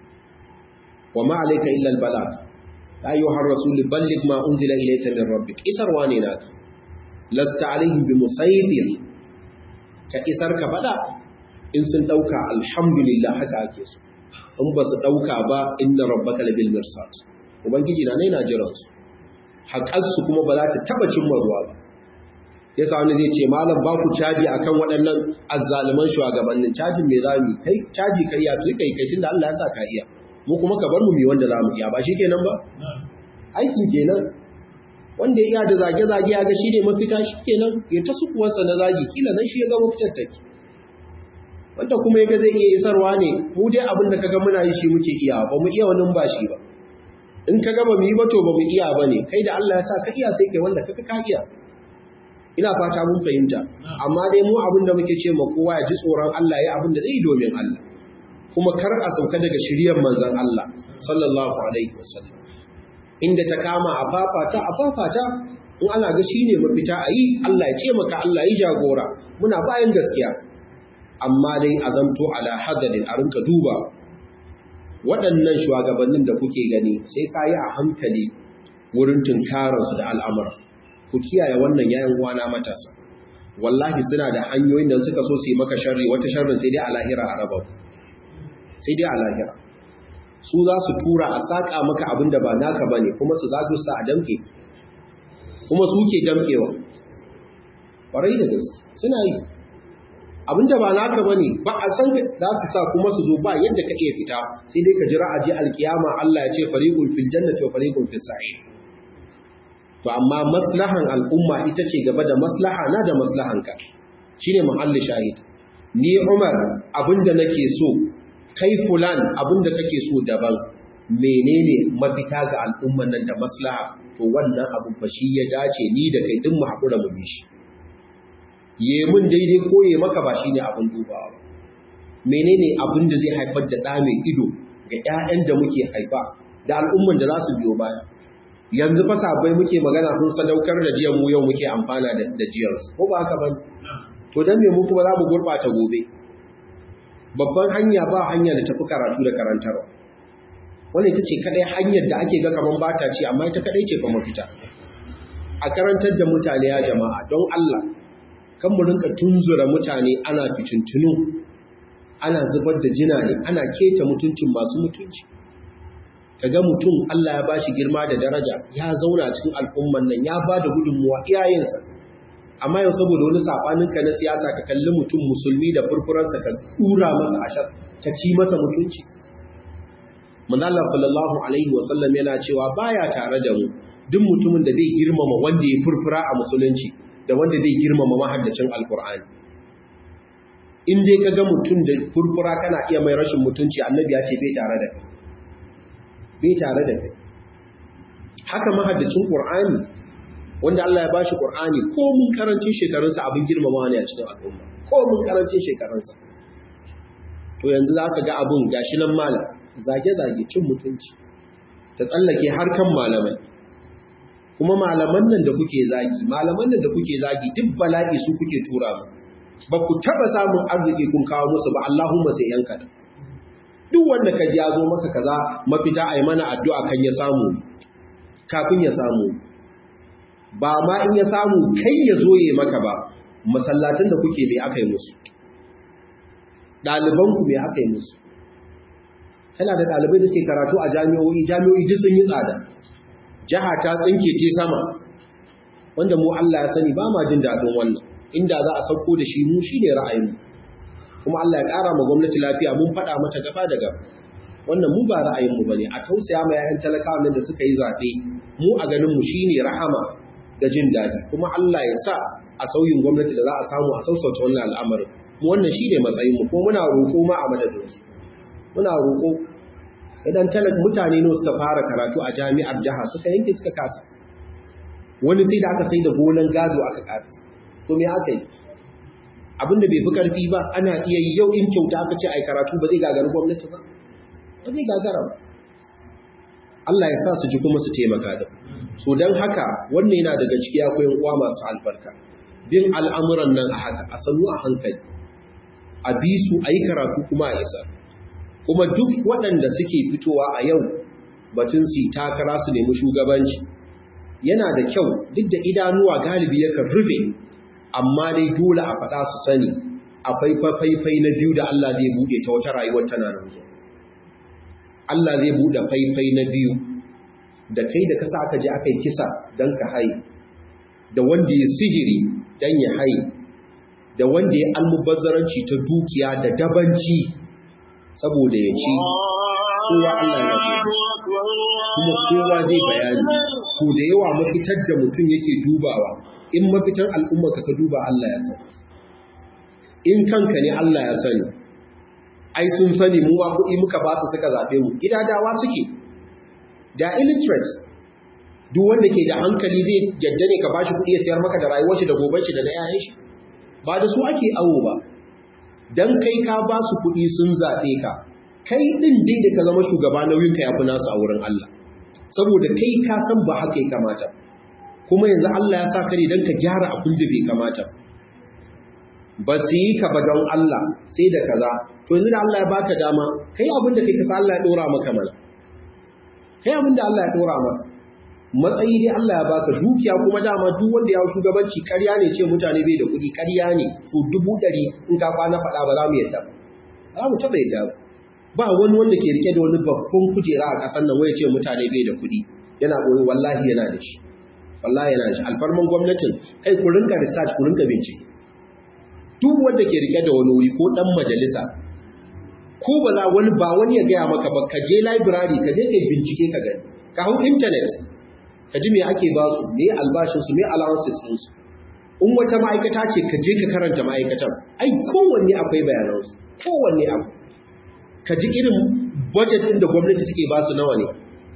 wa ma alayka illa al balag ya ayyuha ar-rasul balligh ma unzila ilayka min rabbik isarwa ne naka lasta alaihim bi musaytir ka isar ka fada in sun dauka alhamdulillah haka ake so in ba su dauka ba inna rabbaka labil mirsad ubangiji na ne na jiransu haƙarsu kuma ba za ta taɓa cimma ruwa ba ya sa wani zai ce malam ba ku caji a kan waɗannan azzaliman shugabannin cajin mai zami kai caji ka iya tun kai kai da Allah ya sa ka iya mu kuma ka bar mu mai wanda za mu iya ba shi kenan ba aikin kenan wanda ya iya da zage-zage ya ga shi ne mafita shi kenan ya ta sukuwarsa na zagi kila nan shi ya ga mafitar take wanda kuma ya ga zai iya isarwa ne mu dai abin da ka ga muna yi shi muke iya ba mu iya wani ba shi ba in ka gaba mu yi bato ba mu iya ba ne kai da Allah ya sa ka iya sai kai wanda kaka ka iya ina fata mun fahimta amma dai mu abin da muke ce ma kowa ya ji tsoron Allah ya abin da zai domin Allah kuma kar a sauka daga shiriyar manzon Allah sallallahu alaihi wasallam inda ta kama a fafata a fafata in ana ga shine mafita a yi Allah ya ce maka Allah ya jagora muna bayan gaskiya amma dai a zanto ala hadarin a rinka duba waɗannan shugabannin da kuke gani sai ka yi a hankali wurin tunkararsu da al'amura ku kiyaye wannan yayin wana matasa wallahi suna da hanyoyin da suka so su yi maka sharri wata sharrin sai dai a lahira a raba sai dai a lahira su za su tura a saƙa maka abin da ba naka ba ne kuma su zago sa a damke kuma su ke damkewa ƙwarai da gaske suna yi abinda ba naka bane ba a san za su sa kuma su zo ba yadda ka iya fita sai dai ka jira aje alkiyama Allah ya ce fariqun fil jannati wa fariqun fis sa'ir to amma maslahan al'umma ita ce gaba da maslaha na da maslahan ka shine muhalli shahid ni Umar abinda nake so kai fulan abinda kake so daban menene mafita ga al'umman nan da maslaha to wannan abu ba shi ya dace ni da kai din mu hakura mu bi shi ye mun daidai ko ye maka ba shine abin dubawa ba menene abin da zai haifar da ɗa mai ido ga ƴaƴan da muke haifa da al'umman da za su biyo baya yanzu fa sabai muke magana sun sadaukar da jiyan mu yau muke amfana da da jiyar ko ba haka ba to dan me mu kuma za mu gurbata gobe babban hanya ba hanya da tafi karatu da karantarwa wannan ita ce kadai hanyar da ake ga kaman bata ce amma ita kadai ce fa mafita a karantar da mutane ya jama'a don Allah kan mu rinka tunzura mutane ana fitintunu ana zubar da jina ne ana keta mutuncin masu mutunci kaga mutum Allah ya bashi girma da daraja ya zauna cikin al'umman nan ya ba da gudunmuwa iyayensa amma yau saboda wani saɓaninka na siyasa ka kalli mutum musulmi da furfuransa ka tura masa ashar ka ci masa mutunci manzala sallallahu alaihi wasallam yana cewa baya tare da mu duk mutumin da zai girmama wanda ya furfura a musulunci da wanda zai girmama mahaddacin alkur'ani in dai ka ga mutum da furfura kana iya mai rashin mutunci annabi ya ce bai tare da kai bai tare da kai haka mahaddacin qur'ani wanda Allah ya bashi qur'ani ko mun karancin shekarunsa abin girmama ne a cikin al'umma ko mun karancin shekarunsa to yanzu zaka ga abun gashi nan malam zage-zage cin mutunci ta tsallake harkan malamai kuma malaman nan da kuke zagi malaman nan da kuke zagi duk bala'i su kuke tura mu ba ku taba samun arziki kun kawo musu ba Allahumma sai yanka da duk wanda ka ji ya zo maka kaza mafita ai mana addu'a kan ya samu kafin ya samu ba ma in ya samu kai ya zo ya maka ba masallacin da kuke bai aka yi musu ɗalibanku bai aka yi musu tana da ɗalibai da suke karatu a jami'o'i jami'o'i duk sun yi tsada jiha ta tsinke te sama wanda mu Allah ya sani ba ma jin daɗin wannan inda za a sauko da shi mu shine ra'ayinmu kuma Allah ya ƙara ma gwamnati lafiya mun faɗa mata gaba da gaba wannan mu ba ra'ayinmu ba ne a tausaya ma 'ya'yan talakawa nan da suka yi zaɓe mu a ganinmu shine rahama da jin daɗi kuma Allah ya sa a sauyin gwamnati da za a samu a sausauta wannan al'amarin mu wannan shine matsayinmu kuma muna roƙo ma a madadinsu muna roƙo idan talak mutane ne suka fara karatu a jami'ar jiha suka yanke suka kasa wani sai da aka sai da gonan gado aka kasa to me aka yi abinda bai fi karfi ba ana iya yi yau in kyauta aka ce ai karatu ba zai gagara gwamnati ba ba zai gagara ba Allah ya sa su ji kuma su taimaka da so don haka wannan yana daga ciki akwai uwa masu albarka bin al'amuran nan a haka a sannu a hankali a bi su a yi karatu kuma a isa kuma duk waɗanda suke fitowa a yau batun su takara su nemi shugabanci yana da kyau duk da idanuwa galibi yakan rufe amma dai dole a faɗa su sani akwai faifai na biyu da Allah zai buɗe ta wata rayuwar tana nan zuwa Allah zai buɗe faifai na biyu da kai da kasa aka je aka yi kisa don ka haye da wanda ya sihiri don ya haye da wanda ya almubazzaranci ta dukiya da dabanci saboda ya ci kowa Allah ya kuma kowa zai bayani so da yawa mafitar da mutum yake dubawa in mafitar al'umma ka duba Allah ya sani in kanka ne Allah ya sani ai sun sani mu ba kuɗi muka ba su suka zaɓe mu gidadawa suke da illiterate duk wanda ke da hankali zai yadda ne ka bashi kuɗi ya sayar maka da rayuwar shi da goben shi da na yayan shi ba da su ake awo ba dan kai ka ba su kuɗi sun zaɓe ka kai ɗin dai da ka zama shugaba nauyin ka yafi nasu a wurin Allah saboda kai ka san ba haka ya kamata kuma yanzu Allah ya sa ka ne dan ka gyara abin da bai kamata ba su yi ka ba don Allah sai da kaza to yanzu da Allah ya baka dama kai abin da kai ka sa Allah ya dora maka mana kai abin da Allah ya dora maka matsayi dai Allah ya baka dukiya kuma dama duk wanda ya shugabanci ƙarya ne ce mutane bai da kuɗi ƙarya ne to dubu ɗari in ka kwana faɗa ba za mu yadda ba za mu taɓa yadda ba wani wanda ke rike da wani babban kujera a ƙasar nan waya ce mutane bai da kuɗi yana ɓoye wallahi yana da shi wallahi yana da shi alfarman gwamnatin kai ku rinka research ku rinka bincike duk wanda ke rike da wani wuri ko ɗan majalisa ko ba za wani ba wani ya gaya maka ba ka je library ka je ka bincike ka gani ka hau internet ka ji me ake ba su me albashinsu me allowances ɗinsu in wata ma'aikata ce ka je ka karanta ma'aikatan ai kowanne akwai bayanansu kowanne abu ka ji irin budget ɗin da gwamnati take ba su nawa ne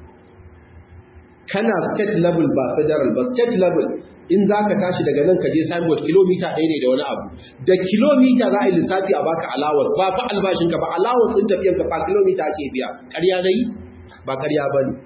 kana state level ba federal ba state level in za ka tashi daga nan ka je signboard kilomita ɗaya ne da wani abu da kilomita za a yi lissafi a baka allowance ba fa albashinka ba allowance ɗin tafiyanka ba kilomita ake biya ƙarya na yi ba ƙarya ba ne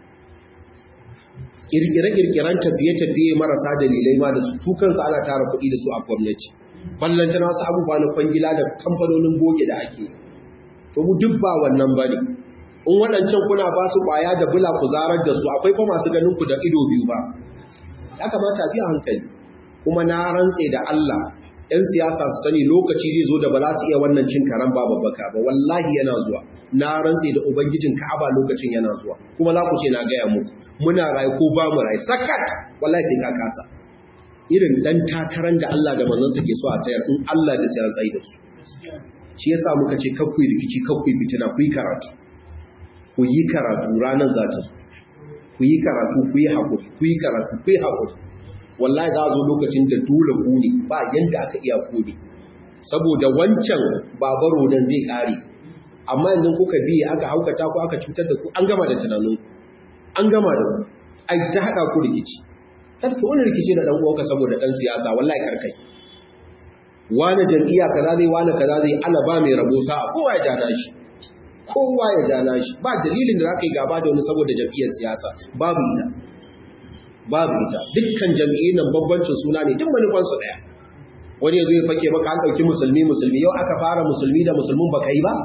kirkire-kirkiren tafiye-tafiye marasa dalilai ma da su tukansu ana tara kuɗi da su a gwamnati ballanta na wasu abubuwa na kwangila da kamfanonin boge da ake to mu duk ba wannan ba ne in waɗancan kuna ba su ƙwaya da bula ku zarar da su akwai fa masu ganin ku da ido biyu ba ya kamata biya hankali kuma na rantse da Allah 'yan siyasa su sani lokaci zai zo da ba za su iya wannan cin karan ba babbaka ba wallahi yana zuwa na rantse da ubangijin ka'aba lokacin yana zuwa kuma za ku ce na gaya muku muna rayu ko ba mu rayu sakat wallahi sai ka kasa irin dan takarar da Allah da manzansa ke so a tayar in Allah da sai tsayi da su shi yasa muka ce kakku rikici kakku fitina ku yi karatu ku yi karatu ranar za ta ku yi karatu ku yi hakuri ku yi karatu ku yi hakuri wallahi za a zo lokacin da dole ku ne ba yanda aka iya ku ne saboda wancan babaro nan zai kare amma yanzu kuka biye aka haukata ku aka cutar da ku an gama da tunanin an gama da ku ai ta hada ku rikici kar ki wani rikici da dan uwanka saboda dan siyasa wallahi karkai wani jam'iyya kaza zai wani kaza zai Allah ba mai rabo sa'a kowa ya jana shi kowa ya jana shi ba dalilin da zaka yi gaba da wani saboda jam'iyyar siyasa babu ita babu ita dukkan jam'iyyun nan babbancin suna ne duk manufansu daya wani ya zo ya fake maka an ɗauki musulmi musulmi yau aka fara musulmi da musulmin baka yi ba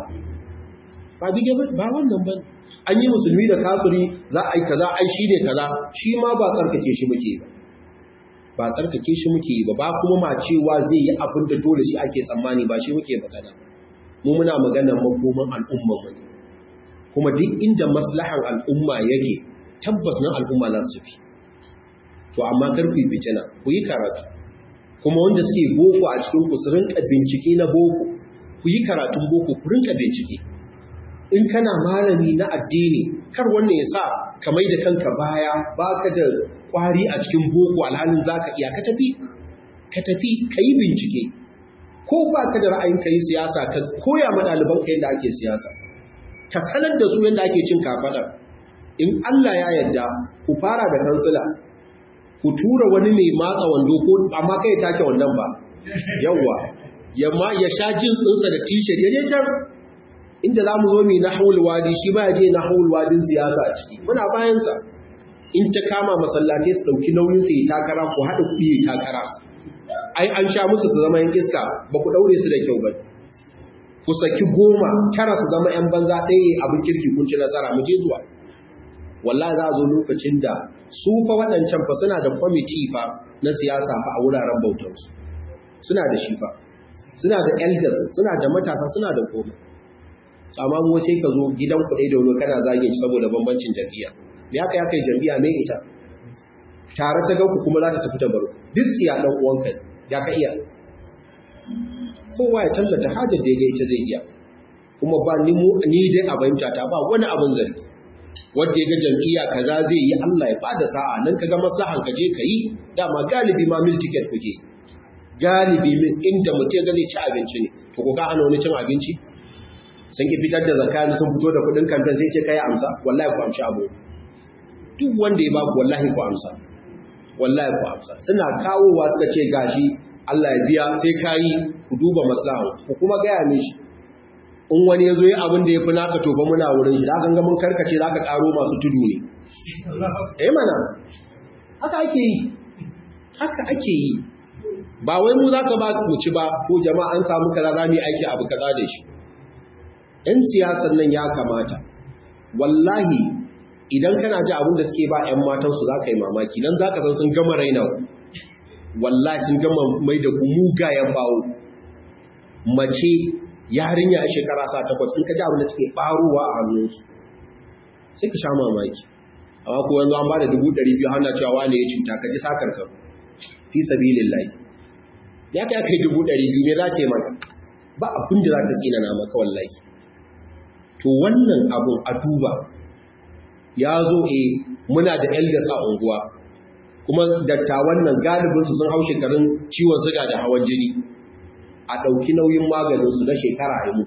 ba bige ba ba wannan ba an yi musulmi da kafiri za a yi kaza ai shi ne kaza shi ma ba tsarkake shi muke ba ba tsarkake shi muke ba ba kuma ma cewa zai yi abin da dole shi ake tsammani ba shi muke magana mu muna magana makoman al'umma mu ne kuma duk inda maslahan al'umma yake tabbas nan al'umma za su tafi to amma kar ku yi fitina ku yi karatu kuma wanda suke boko a cikin ku su rinka bincike na boko ku yi karatun boko ku rinka bincike in kana malami na addini kar wannan ya sa ka mai da kanka baya baka da kwari a cikin boko alhalin zaka iya ka tafi ka tafi ka yi bincike ko ba ka da ra'ayin ka yi siyasa ka koya ma ɗaliban ka yadda ake siyasa ka sanar da su yadda ake cin kafaɗa in Allah ya yarda ku fara da kansila ku tura wani mai matsa wando ko amma kai ya take wannan ba yawwa yamma ya sha jinsinsa da t-shirt ya je can inda za mu zo mai na haul wadi shi ba ya je na haul wadin siyasa a ciki muna bayansa in ta kama masallatai su ɗauki nauyin su ya takara ku haɗa kuɗi ya takara ai an sha musu su zama yan iska ba ku ɗaure su da kyau ba ku saki goma tara su zama yan banza ɗaya abin kirki kun ci nasara mu je zuwa wallahi za a zo lokacin da su fa waɗancan fa suna da kwamiti fa na siyasa fa a wuraren bautansu suna da shi fa suna da elders suna da matasa suna da komai amma mu sai ka zo gidan kuɗi da wani kana zage shi saboda bambancin jam'iyya me haka ya kai jam'iyya me ita tare ta ganku kuma za ta tafi ta baro duk tsiya dan uwanka ya ka iya kowa ya tallata hajar da ya ga ita zai iya kuma ba ni mu ni dai a fahimta ta ba wani abin zargi wanda ya ga jam'iyya kaza zai yi Allah ya bada sa'a nan ka ga maslahan ka je ka yi dama galibi ma mil ticket kuke galibi min inda mutum ga zai ci abinci ne to ko ka hana wani cin abinci sun ki fitar da zakka sun fito da kudin kamfen sai ce kai amsa wallahi ku amshi abu duk wanda ya baku wallahi ku amsa wallahi ku amsa suna kawowa suka ce gashi Allah ya biya sai kayi ku duba maslahan ku kuma gaya mishi in wani ya zo yi abin da ya fi naka tofa muna wurin shi da ganga mun karkace za ka karo masu tudu ne eh mana haka ake yi haka ake yi ba wai mu za ka ba ku ci ba to jama'a an samu kaza za mu yi aiki abu kaza da shi ‘yan siyasar nan ya kamata wallahi idan kana ji abin da suke ba ‘yan matansu za ka yi mamaki nan za ka san sun gama raina wallahi sun gama mai da mugayen bawo mace yarinya a shekara sa takwas in ka ji abin da take ɓarowa a hannunsu sai ka sha mamaki amma ko yanzu an ba da dubu ɗari biyu hana cewa wane ya cuta ka ji sakar ka fi sabilin layi ya kai kai dubu ɗari biyu ne za ta yi maka ba abin da za ta tsinana maka wallahi to wannan abun a duba ya zo e muna da elders a unguwa kuma dattawan nan galibinsu sun hau shekarun ciwon suga da hawan jini a ɗauki nauyin maganinsu na shekara a yi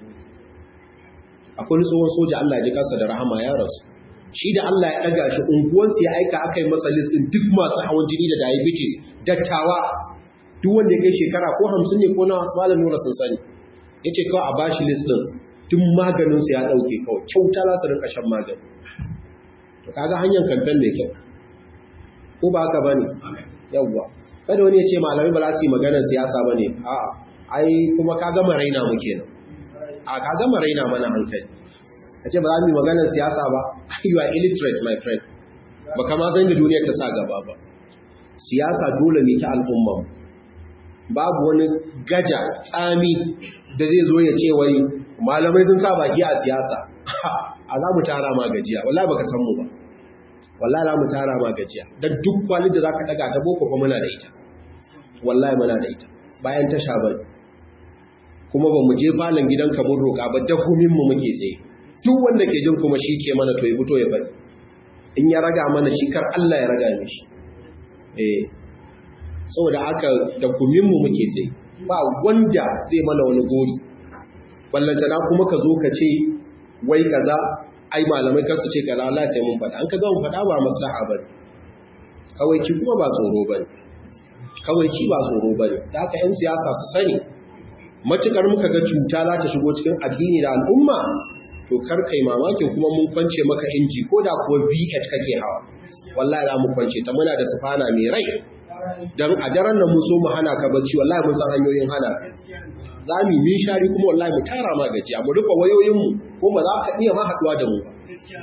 akwai tsohon soja Allah ya ji kansa da rahama ya rasu shi da Allah ya ɗaga shi unguwansu ya aika aka yi masa listin duk masu hawan jini da diabetes dattawa duk wanda ya kai shekara ko hamsin ne ko na malam nura sun sani ya ce kawai a bashi listin duk maganinsu ya ɗauke kawai kyauta za su rinka shan magani to kaga hanyar kamfen mai kyau ko ba haka ba ne yawwa kada wani ya ce malamai ba za su yi maganar siyasa ba ne a'a ai kuma ka gama raina mu kenan a ka gama raina mana hankali a ce ba za mu yi maganar siyasa ba you are illiterate my friend ba kama zan da duniyar ta sa gaba ba siyasa dole ne ta al'umma babu wani gaja tsami da zai zo ya ce wai malamai sun sa baki a siyasa a za mu tara ma gajiya wallahi baka san mu ba wallahi za mu tara ma gajiya dan duk kwalin da zaka daga ta boko fa muna da ita wallahi muna da ita bayan tasha bane kuma ba mu je falon gidanka mun roƙa ba dakumin mu muke tsaye duk wanda ke jin kuma shi ke mana to ya fito ya bari in ya raga mana shi kar Allah ya raga mishi eh saboda aka dakumin mu muke tsaye ba wanda zai mana wani gori ballantana kuma ka zo ka ce wai kaza ai malamai kasu ce kaza Allah sai mun faɗa an ka ga mun faɗa ba maslaha bane kawai ki kuma ba tsoro bane kawai ki ba tsoro bane da haka yan siyasa su sani matukar muka ga cuta za ta shigo cikin addini da al'umma to kar kai mamakin kuma mun kwance maka inji ko da kuwa V8 kake hawa wallahi za mu kwance ta muna da sufana mai rai dan a daren nan mun so mu hana ka bacci wallahi mun san hanyoyin hana ka za mu yi shari kuma wallahi mu tara ma gajiya mu rufe wayoyinmu ko ba za ka iya ma haɗuwa da mu ba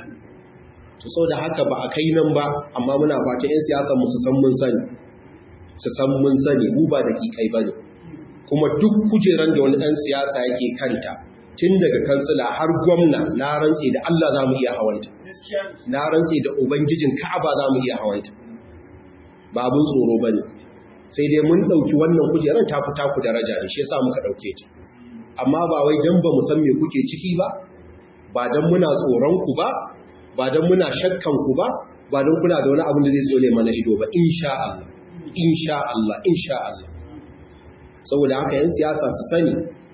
to sau da haka ba a kai nan ba amma muna fata 'yan siyasa mu su san mun sani su san mun sani mu ba da kikai ba ne kuma duk kujeran da wani ɗan siyasa yake kanta tun daga kansila har gwamna na rantse da Allah za mu iya hawanta na rantse da ubangijin ka'aba za mu iya hawanta ba abin tsoro ba ne sai dai mun ɗauki wannan kujerar ta fi taku daraja ne shi yasa muka ɗauke ta amma ba wai dan ba mu san me kuke ciki ba ba dan muna tsoron ku ba ba dan muna shakkan ku ba ba dan kuna da wani abin da zai tsole mana ido ba insha Allah insha Allah insha Allah saboda haka yan siyasa su sani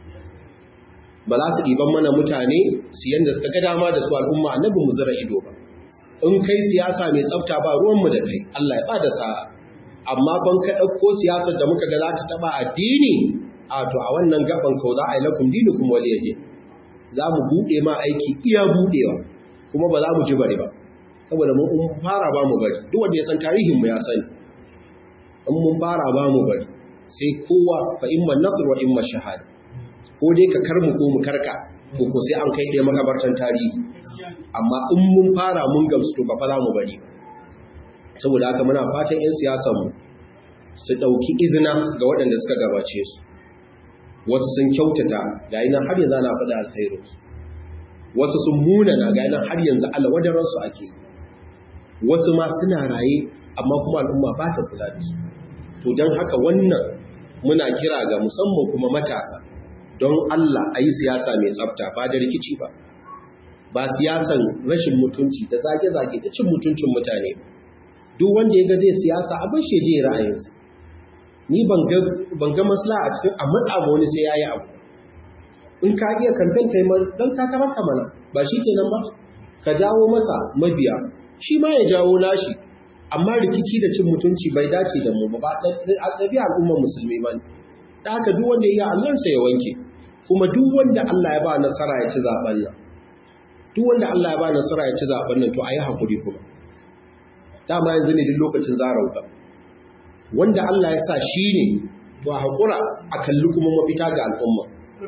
ba za su ɗiban mana mutane su yanda suka ga dama da su al'umma annabi mu zira ido ba in kai siyasa mai tsafta ba ruwanmu da kai Allah ya ba da sa'a amma ban ka ɗauko siyasar da muka ga za ta taɓa addini a to a wannan gaban kau za a yi lakum dinukum waliyaje za mu buɗe ma aiki iya buɗewa kuma ba za mu ji bari ba saboda mun fara ba mu bari duk wanda ya san tarihin mu ya sani in mun fara ba mu bari sai kowa fa imma nasr wa imma shahada ko dai ka karmu ko mu karka to ko sai an kai ɗaya makabartan tarihi amma in mun fara mun gamsu to ba fa za mu bari saboda haka muna fatan 'yan siyasanmu su ɗauki izina ga waɗanda suka gabace su wasu sun kyautata ga yi nan har yanzu ana faɗa alkhairu wasu sun munana ga yi nan har yanzu alwadaransu ake wasu ma suna raye amma kuma al'umma ba ta kula da su to don haka wannan muna kira ga musamman kuma matasa don Allah a yi siyasa mai tsafta ba da rikici ba ba siyasan rashin mutunci da zage-zage da cin mutuncin mutane duk wanda ya ga zai siyasa abin shi je ra'ayinsa ni ban ga masla a cikin a matsa ma wani sai ya yi abu in ka iya kamfen kai don takarar ka mana ba shi kenan ba ka jawo masa mabiya shi ma ya jawo nashi amma rikici da cin mutunci bai dace da mu ba a ɗabi al'ummar musulmi ba da haka duk wanda ya yi allansa ya wanke kuma duk wanda Allah ya ba nasara ya ci zaben nan duk wanda Allah ya ba nasara ya ci zaben nan to a yi haƙuri kuma dama yanzu ne duk lokacin zarauka wanda Allah ya sa shi ne to a haƙura a kalli kuma mafita ga al'umma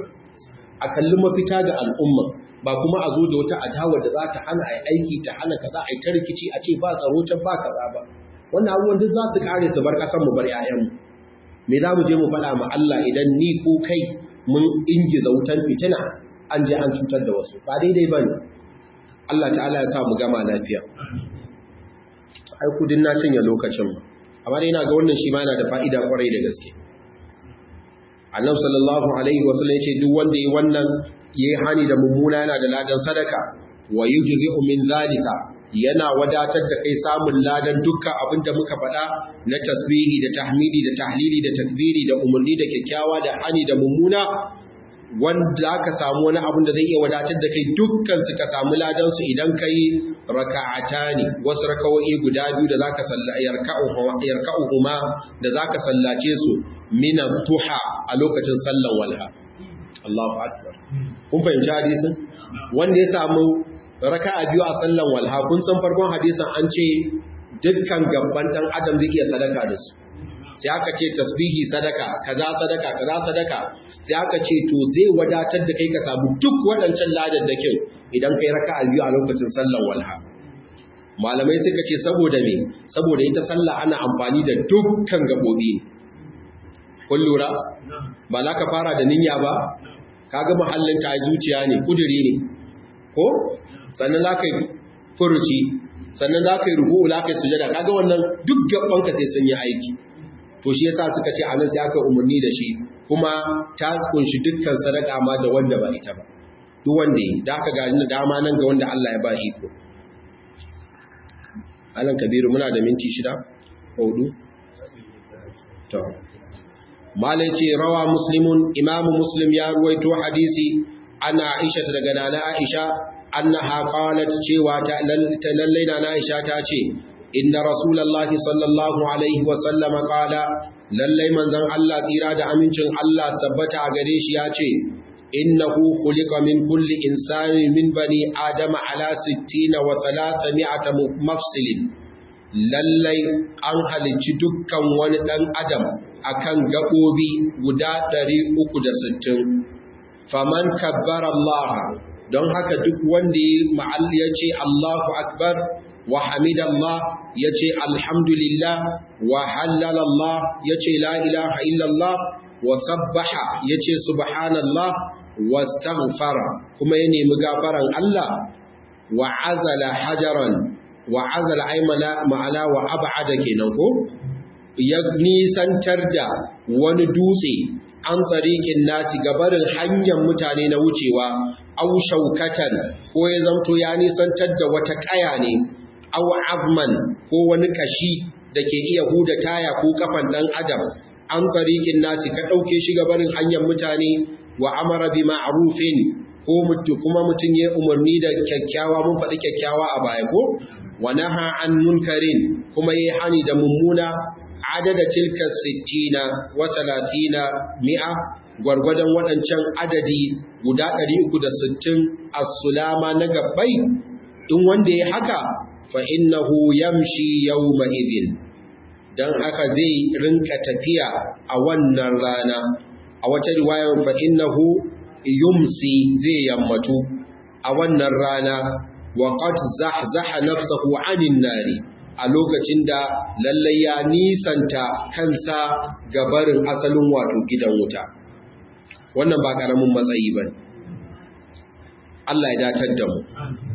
a kalli mafita ga al'umma ba kuma a zo da wata adawar da za ta hana a aiki ta hana kaza a yi ta rikici a ce ba tsaro can ba kaza ba wannan abubuwan duk za su kare su bar ƙasar mu bar 'ya'yanmu me za mu je mu faɗa ma Allah idan ni ko kai mun ingiza wutan fitina an je an cutar da wasu ba daidai ba ne Allah ta'ala ya sa mu gama lafiya ai kudin na cinye lokacin ba amma dai ina ga wannan shi ma yana da fa'ida kwarai da gaske annabi sallallahu alaihi wasallam yace duk wanda yi wannan yayi hani da mummuna yana da ladan sadaka wa yujzi'u min zalika yana wadatar da kai samun ladan dukkan abin da muka faɗa na tasbihi da tahmidi da tahlili da takbiri da umarni da kyakkyawa da hani da mummuna wanda aka samu wani abin da zai iya wadatar da kai dukkan su ka samu ladan su idan kai raka'atani wasu rakawoyi guda biyu da zaka sallaci yarka'uhuma da zaka sallace su min duha a lokacin sallan walha Allahu akbar kun fahimci hadisin wanda ya samu raka'a biyu a sallan walha kun san farkon hadisin an ce dukkan gabban dan adam zai iya sadaka da su sai aka ce tasbihi sadaka kaza sadaka kaza sadaka sai aka ce to zai wadatar da kai ka samu duk waɗancan ladan da kin idan kai raka'a biyu a lokacin sallan walha malamai suka ce saboda me saboda ita sallah ana amfani da dukkan gabobi kun lura ba za ka fara da niyya ba kaga mahallin ta zuciya ne kuduri ne ko sannan za ka yi furuci sannan za ka yi rubu'u za ka yi sujada kaga wannan duk gabanka sai sun yi aiki to to shi yasa suka ce anan sai aka umarni da shi kuma ta kunshi dukkan sadaka ma da wanda ba ita ba duk wanda yi da aka gani dama nan ga wanda Allah ya ba iko Alan Kabiru muna da minti shida hudu to malai ce rawa muslimun imamu muslim ya ruwaito hadisi ana aisha daga nana aisha annaha qalat cewa ta lallai nana aisha ta ce inna rasulullahi sallallahu alaihi wa sallam qala lallai manzon Allah tsira da amincin Allah sabbata a gare shi ya ce innahu khuliqa min kulli insani min bani adama ala 60 wa 300 mafsilin lallai an halicci dukkan wani ɗan adam akan gaɓoɓi guda 360 faman kabbara Allah don haka duk wanda ya ce Allahu akbar wa hamidallah ya ce alhamdulillah wa hallalallah ya ce la ilaha illallah wa sabbaha ya ce subhanallah wa staghfara kuma ya nemi gafaran Allah wa azala hajaran wa azal aimana ma'ana wa ab'ada kenan ko ya nisantar da wani dutse an tsarikin nasi gabarin hanyar mutane na wucewa au shaukatan ko ya zamto ya nisantar da wata kaya ne au azman ko wani kashi da ke iya huda taya ko kafan dan adam an tsarikin nasi ka ɗauke shi gabarin hanyar mutane wa amara bi ma'rufin ko kuma mutum ya umarni da kyakkyawa mun faɗi kyakkyawa a baya ko wa naha an munkarin kuma yayi hani da mummuna adada tilka 60 wa 30 mi'a gwargwadon waɗancan adadi guda 360 as-sulama na gabbai in wanda yayi haka fa innahu yamshi yawma idhin dan haka zai rinka tafiya a wannan rana a wata riwayar fa innahu yumsi zai yammatu a wannan rana wa qad zahzaha nafsahu 'anil nari a lokacin da lallai ya nisanta kansa ga barin asalin wato gidan wuta wannan ba karamin matsayi bane Allah ya datar da mu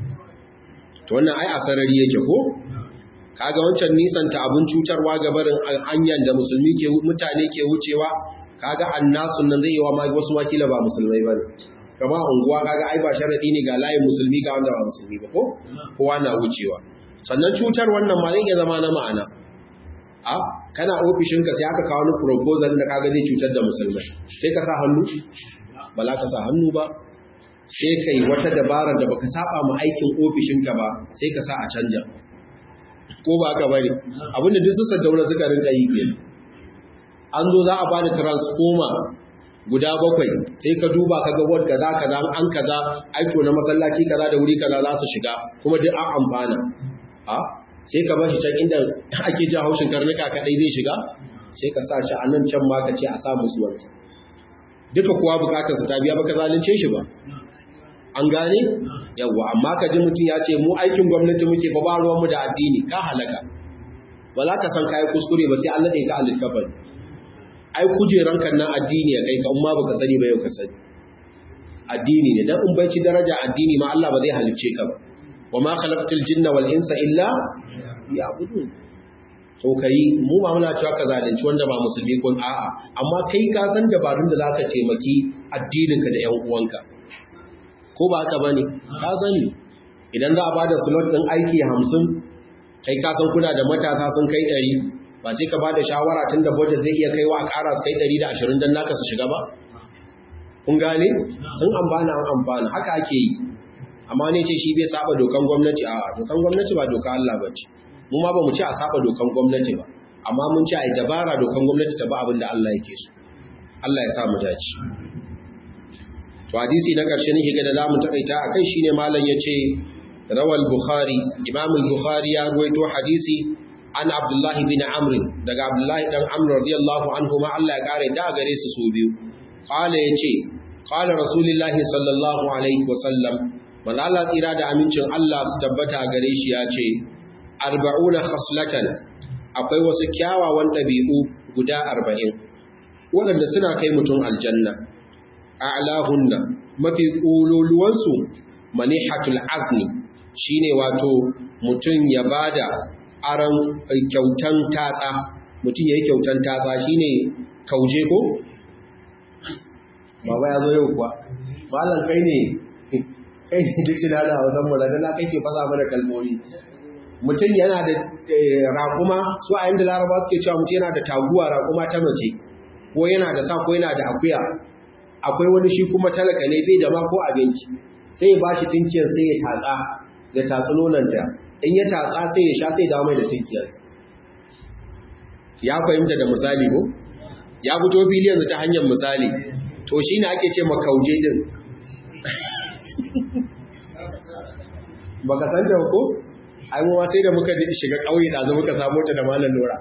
to wannan ai asarari yake ko kaga wancan nisanta abun cutarwa ga barin hanyar da musulmi ke mutane ke wucewa kaga annasun nan zai yi wa ma wasu wakila ba musulmai bane kama unguwa kaga ai ba sharadi ne ga layin musulmi ga wanda ba musulmi ba ko kowa na wucewa sannan cutar wannan ma zai iya zama na ma'ana a kana ofishinka sai aka kawo ni proposal da kaga zai cutar da musulmai sai ka sa hannu ba za ka sa hannu ba sai kai wata dabarar da baka saba mu aikin ofishinka ba sai ka sa a canja ko ba ka bari abinda duk su saddaura suka rinka yi kenan an zo za a bada transformer guda bakwai sai ka duba ka ga wadda kaza kaza an kaza aiko na masallaci kaza da wuri kaza za su shiga kuma duk an amfana a sai ka bashi can inda ake ji haushin karnuka kadai zai shiga sai ka sa shi a nan can ma ka ce a sa musu wancan duka kuwa bukatar sa ta biya baka zalunce shi ba an gane yawa amma ka ji mutum ya ce mu aikin gwamnati muke ba ba ruwanmu da addini ka halaka ba za ka san kayi kuskure ba sai an naɗe ka alikabar ai kujeran kan nan addini ya kai ka umma baka sani ba yau ka sani addini ne dan in banci daraja addini ma Allah ba zai halicce ka ba wa ma khalaqtul jinna wal insa illa ya'budun to kai mu ba muna cewa ka zalunci wanda ba musulmi ko a'a amma kai ka san dabarun da zaka taimaki addinin ka da ƴan uwanka ko ba haka bane ka sani idan za a bada slot din aiki 50 kai ka san kuna da matasa sun kai 100 ba sai ka bada shawara tunda budget zai iya kaiwa a ƙara su kai 120 dan naka su shiga ba kun gane sun amfana an amfana haka ake yi amma ne ce shi bai saba dokan gwamnati a dokan gwamnati ba doka Allah ba ce mu ma ba mu ci a saba dokan gwamnati ba amma mun ci a dabara dokan gwamnati ta ba abin da Allah yake so Allah ya sa mu dace to hadisi na karshe nake ga da zamu takaita akai shine malam yace rawal bukhari imam al-bukhari ya ruwaito hadisi an abdullah bin amr daga abdullah dan amr radiyallahu anhu ma Allah ya kare da gare su su biyu qala yace qala rasulullahi sallallahu alaihi wasallam malala tsira da amincin Allah su tabbata gare shi ya ce arba'una khaslatan akwai wasu kyawawan ɗabi'u guda arba'in waɗanda suna kai mutum aljanna a'lahunna mafi ƙololuwansu manihatul azni shine wato mutum ya bada aran kyautan tatsa mutum ya yi kyautan tatsa shi ne kauje ko? baba ya zo yau kuwa malam kai ne kai ne duk shi na da hausan mu da na kai ke fasa mana kalmomi mutum yana da raƙuma su a yanda laraba suke cewa mutum yana da taguwa raƙuma ta mace ko yana da sa ko yana da akuya akwai wani shi kuma talaka ne bai da ma ko abinci sai ya bashi tinkiyar sai ya tatsa da tatsi nonanta in ya tatsa sai ya sha sai dawo mai da tinkiyar ya fahimta da misali ko ya fito fili yanzu ta hanyar misali to shi ne ake ce makauje din baka san da ko ai mu sai da muka shiga kauye da zo muka samu ta da malam Nura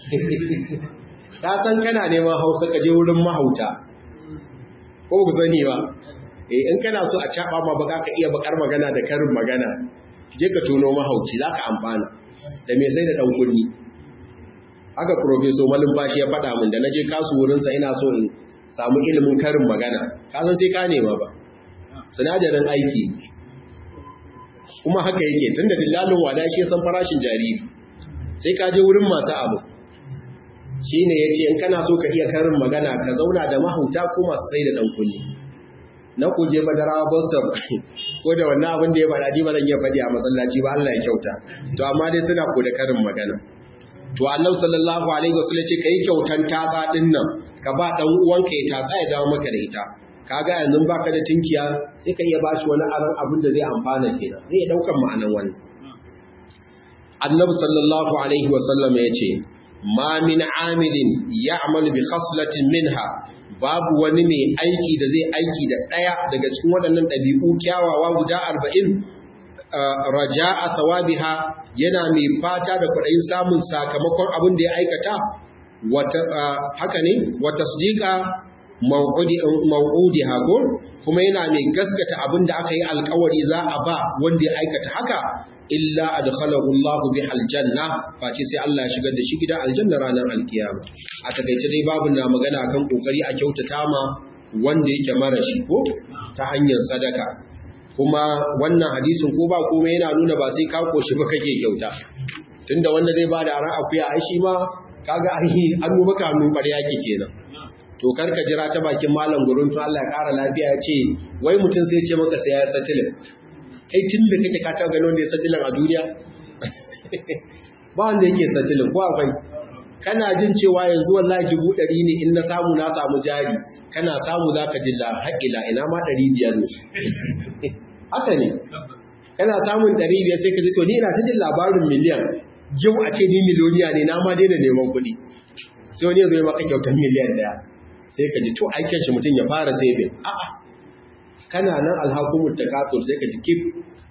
ka san kana neman Hausa ka je wurin mahauta ko ku sani ba eh in kana so a caba ma baka ka iya bakar magana da karin magana je ka tono mahauci zaka amfana da me sai da dan kunni haka professor Malim Bashi ya faɗa min da naje kasu wurin sa ina so in samu ilimin karin magana ka san sai ka nema ba sinadarin aiki kuma haka yake tunda dillalin wada shi san farashin jariri sai ka je wurin masu abu shine yace in kana so ka iya karin magana ka zauna da mahauta ko masu sai da dan kunni na kuje madarawa Boston ko da wannan abin da ya faɗa ni ba zan iya faɗi a masallaci ba Allah ya kyauta to amma dai suna ko da karin magana to Annabi sallallahu alaihi wasallam ce kai kyautan tatsa din nan ka ba dan uwanka ya tatsa ya dawo maka da ita kaga yanzu baka da tinkiya sai ka iya bashi wani aran abin da zai amfana kenan zai daukan ma'anan wani Annabi sallallahu alaihi wasallam ya ce ma min amilin ya'malu bi khaslatin minha babu wani mai aiki da zai aiki da ɗaya daga cikin waɗannan ɗabi'u kyawawa guda arba'in raja'a thawabiha yana mai fata da kwaɗayin samun sakamakon abin da ya aikata haka ne wata sadiqa maw'udi hago kuma yana mai gaskata abin da aka yi alkawari za a ba wanda ya aikata haka illa adkhalahu Allahu bi aljanna face sai Allah ya shigar da shi gidan aljanna ranar alkiyama a takaice dai babu na magana kan kokari a kyautata ma wanda yake mara shi ko ta hanyar sadaka kuma wannan hadisin ko ba komai yana nuna ba sai ka koshi ba kake kyauta tunda wanda zai bada aran akuya ai shi ma kaga ai an mu baka mun bare yake kenan to karka jira ta bakin malam gurin to Allah ya kara lafiya ya ce wai mutum sai ya ce maka sai ya satilin kai tun da kake ka taɓa ganin wanda ya satilin a duniya ba wanda yake satilin ko akwai kana jin cewa yanzu wallahi dubu ɗari ne in na samu na samu jari kana samu za ka ji haƙila ina ma ɗari biyar ne haka ne kana samun ɗari biyar sai ka ji to ni ina ta jin labarin miliyan yau a ce ni miliyoniya ne na ma daina neman kuɗi sai wani ya zo ya maka kyautar miliyan ɗaya sai ka ji to aikin shi mutum ya fara saving a'a kana nan alhakumar takatur sai ka ji kif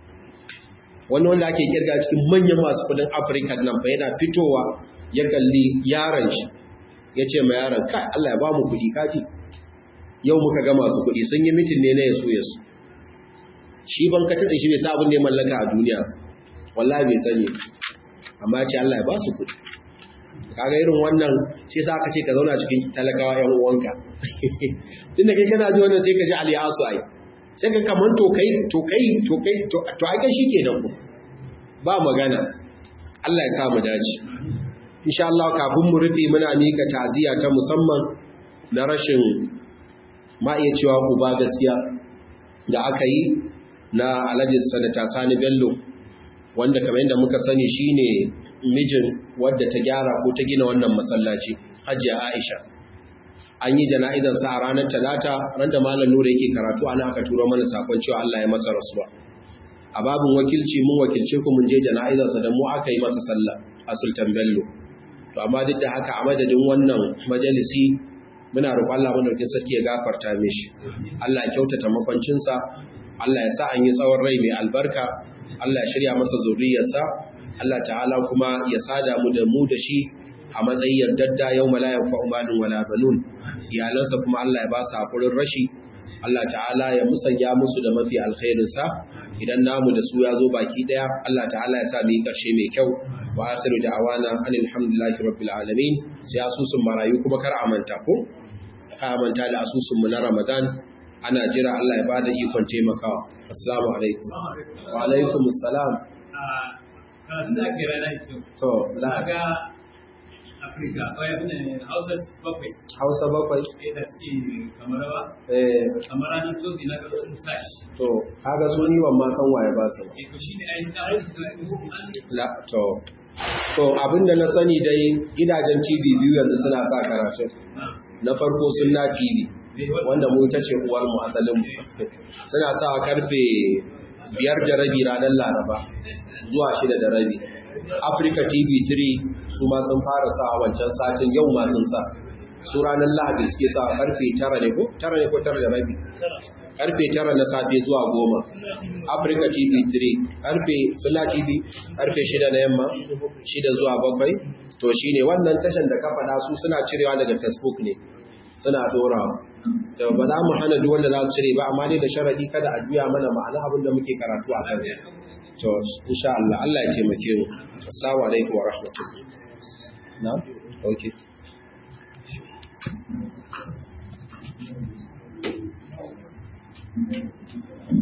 wani wanda ake kirga cikin manyan masu kudin afirka nan fa yana fitowa ya kalli yaron shi ya ce ma yaron kai allah ya ba mu kudi kaji yau muka ga masu kudi sun yi mitin ne na yaso yaso shi ban ka tada shi bai sa abin da ya mallaka a duniya wallahi bai sani amma ce allah ya ba su kudi kaga irin wannan sai sa aka ce ka zauna cikin talakawa yan uwanka tunda kai kana ji wannan sai ka ji aliyasu ai sai ka kaman to kai to kai to kai to ai kai shike da ku ba magana Allah ya sa mu dace insha Allah kafin mu rufe muna mika ta'ziya ta musamman na rashin ma iya cewa ku ba gaskiya da aka yi na Alhaji Sanata Sani Bello wanda kamar yadda muka sani shine mijin wadda ta gyara ko ta gina wannan masallaci Hajiya Aisha an yi jana'izar sa a ranar talata ran da malam nura yake karatu ana aka turo mana sakon cewa Allah ya masa rasuwa a babin wakilci mun wakilce ku mun je jana'izar sa da mu aka yi masa sallah a Sultan Bello to amma duk da haka a madadin wannan majalisi muna roƙon Allah madaukakin sarki ya gafarta mishi Allah ya kyautata makwancin sa Allah ya sa an yi tsawon rai mai albarka Allah ya shirya masa zuriyarsa Allah ta'ala kuma ya sada mu da mu da shi a matsayin yardadda yau malayan fa'umalin wala banun iyalansa kuma Allah ya ba su haƙurin rashi Allah ta'ala ya musanya musu da mafi alkhairinsa idan namu da su ya zo baki ɗaya Allah ta'ala ya sa mu yi ƙarshe mai kyau wa akhiru da'awana anil hamdulillahi rabbil alamin sai asusun marayu kuma kar a manta ko ka manta da asusun mu na Ramadan ana jira Allah ya bada ikon taimakawa assalamu alaikum wa alaikum assalam karatun da ake rana ce to la ga akwai Afirka, wai abin da Hausa bakwai, hausa bakwai eh, da suke kamar rawa, eh kamar ranar tozi na ga sun sa shi. to kaga su ni ban ma san waye ba su ba. Eh, to shi ne ainihin da aiki da aiki la to to abinda na sani dai gidajen TV biyu yanzu suna sa karatu na farko sunna TV wanda mu ita ce uwar mu asalin mu suna sa karfe biyar da rabi ranar Laraba zuwa shida da rabi Africa TV 3 su ma sun fara sa wancan satin yau ma sun sa su ranar Lahadi suke sa karfe tara ne ko tara ne ko tara da rabi karfe tara na safe zuwa goma Africa TV 3 karfe Sunna TV karfe shida na yamma shida zuwa bakwai to shine wannan tashan da ka faɗa su suna cirewa daga Facebook ne suna dorawa da ba za mu hana duk wanda za su cire ba amma dai da sharadi kada a juya mana ma'ana abin da muke karatu a kansa to insha Allah Allah ya taimake mu assalamu alaikum wa rahmatullahi na okay Thank you.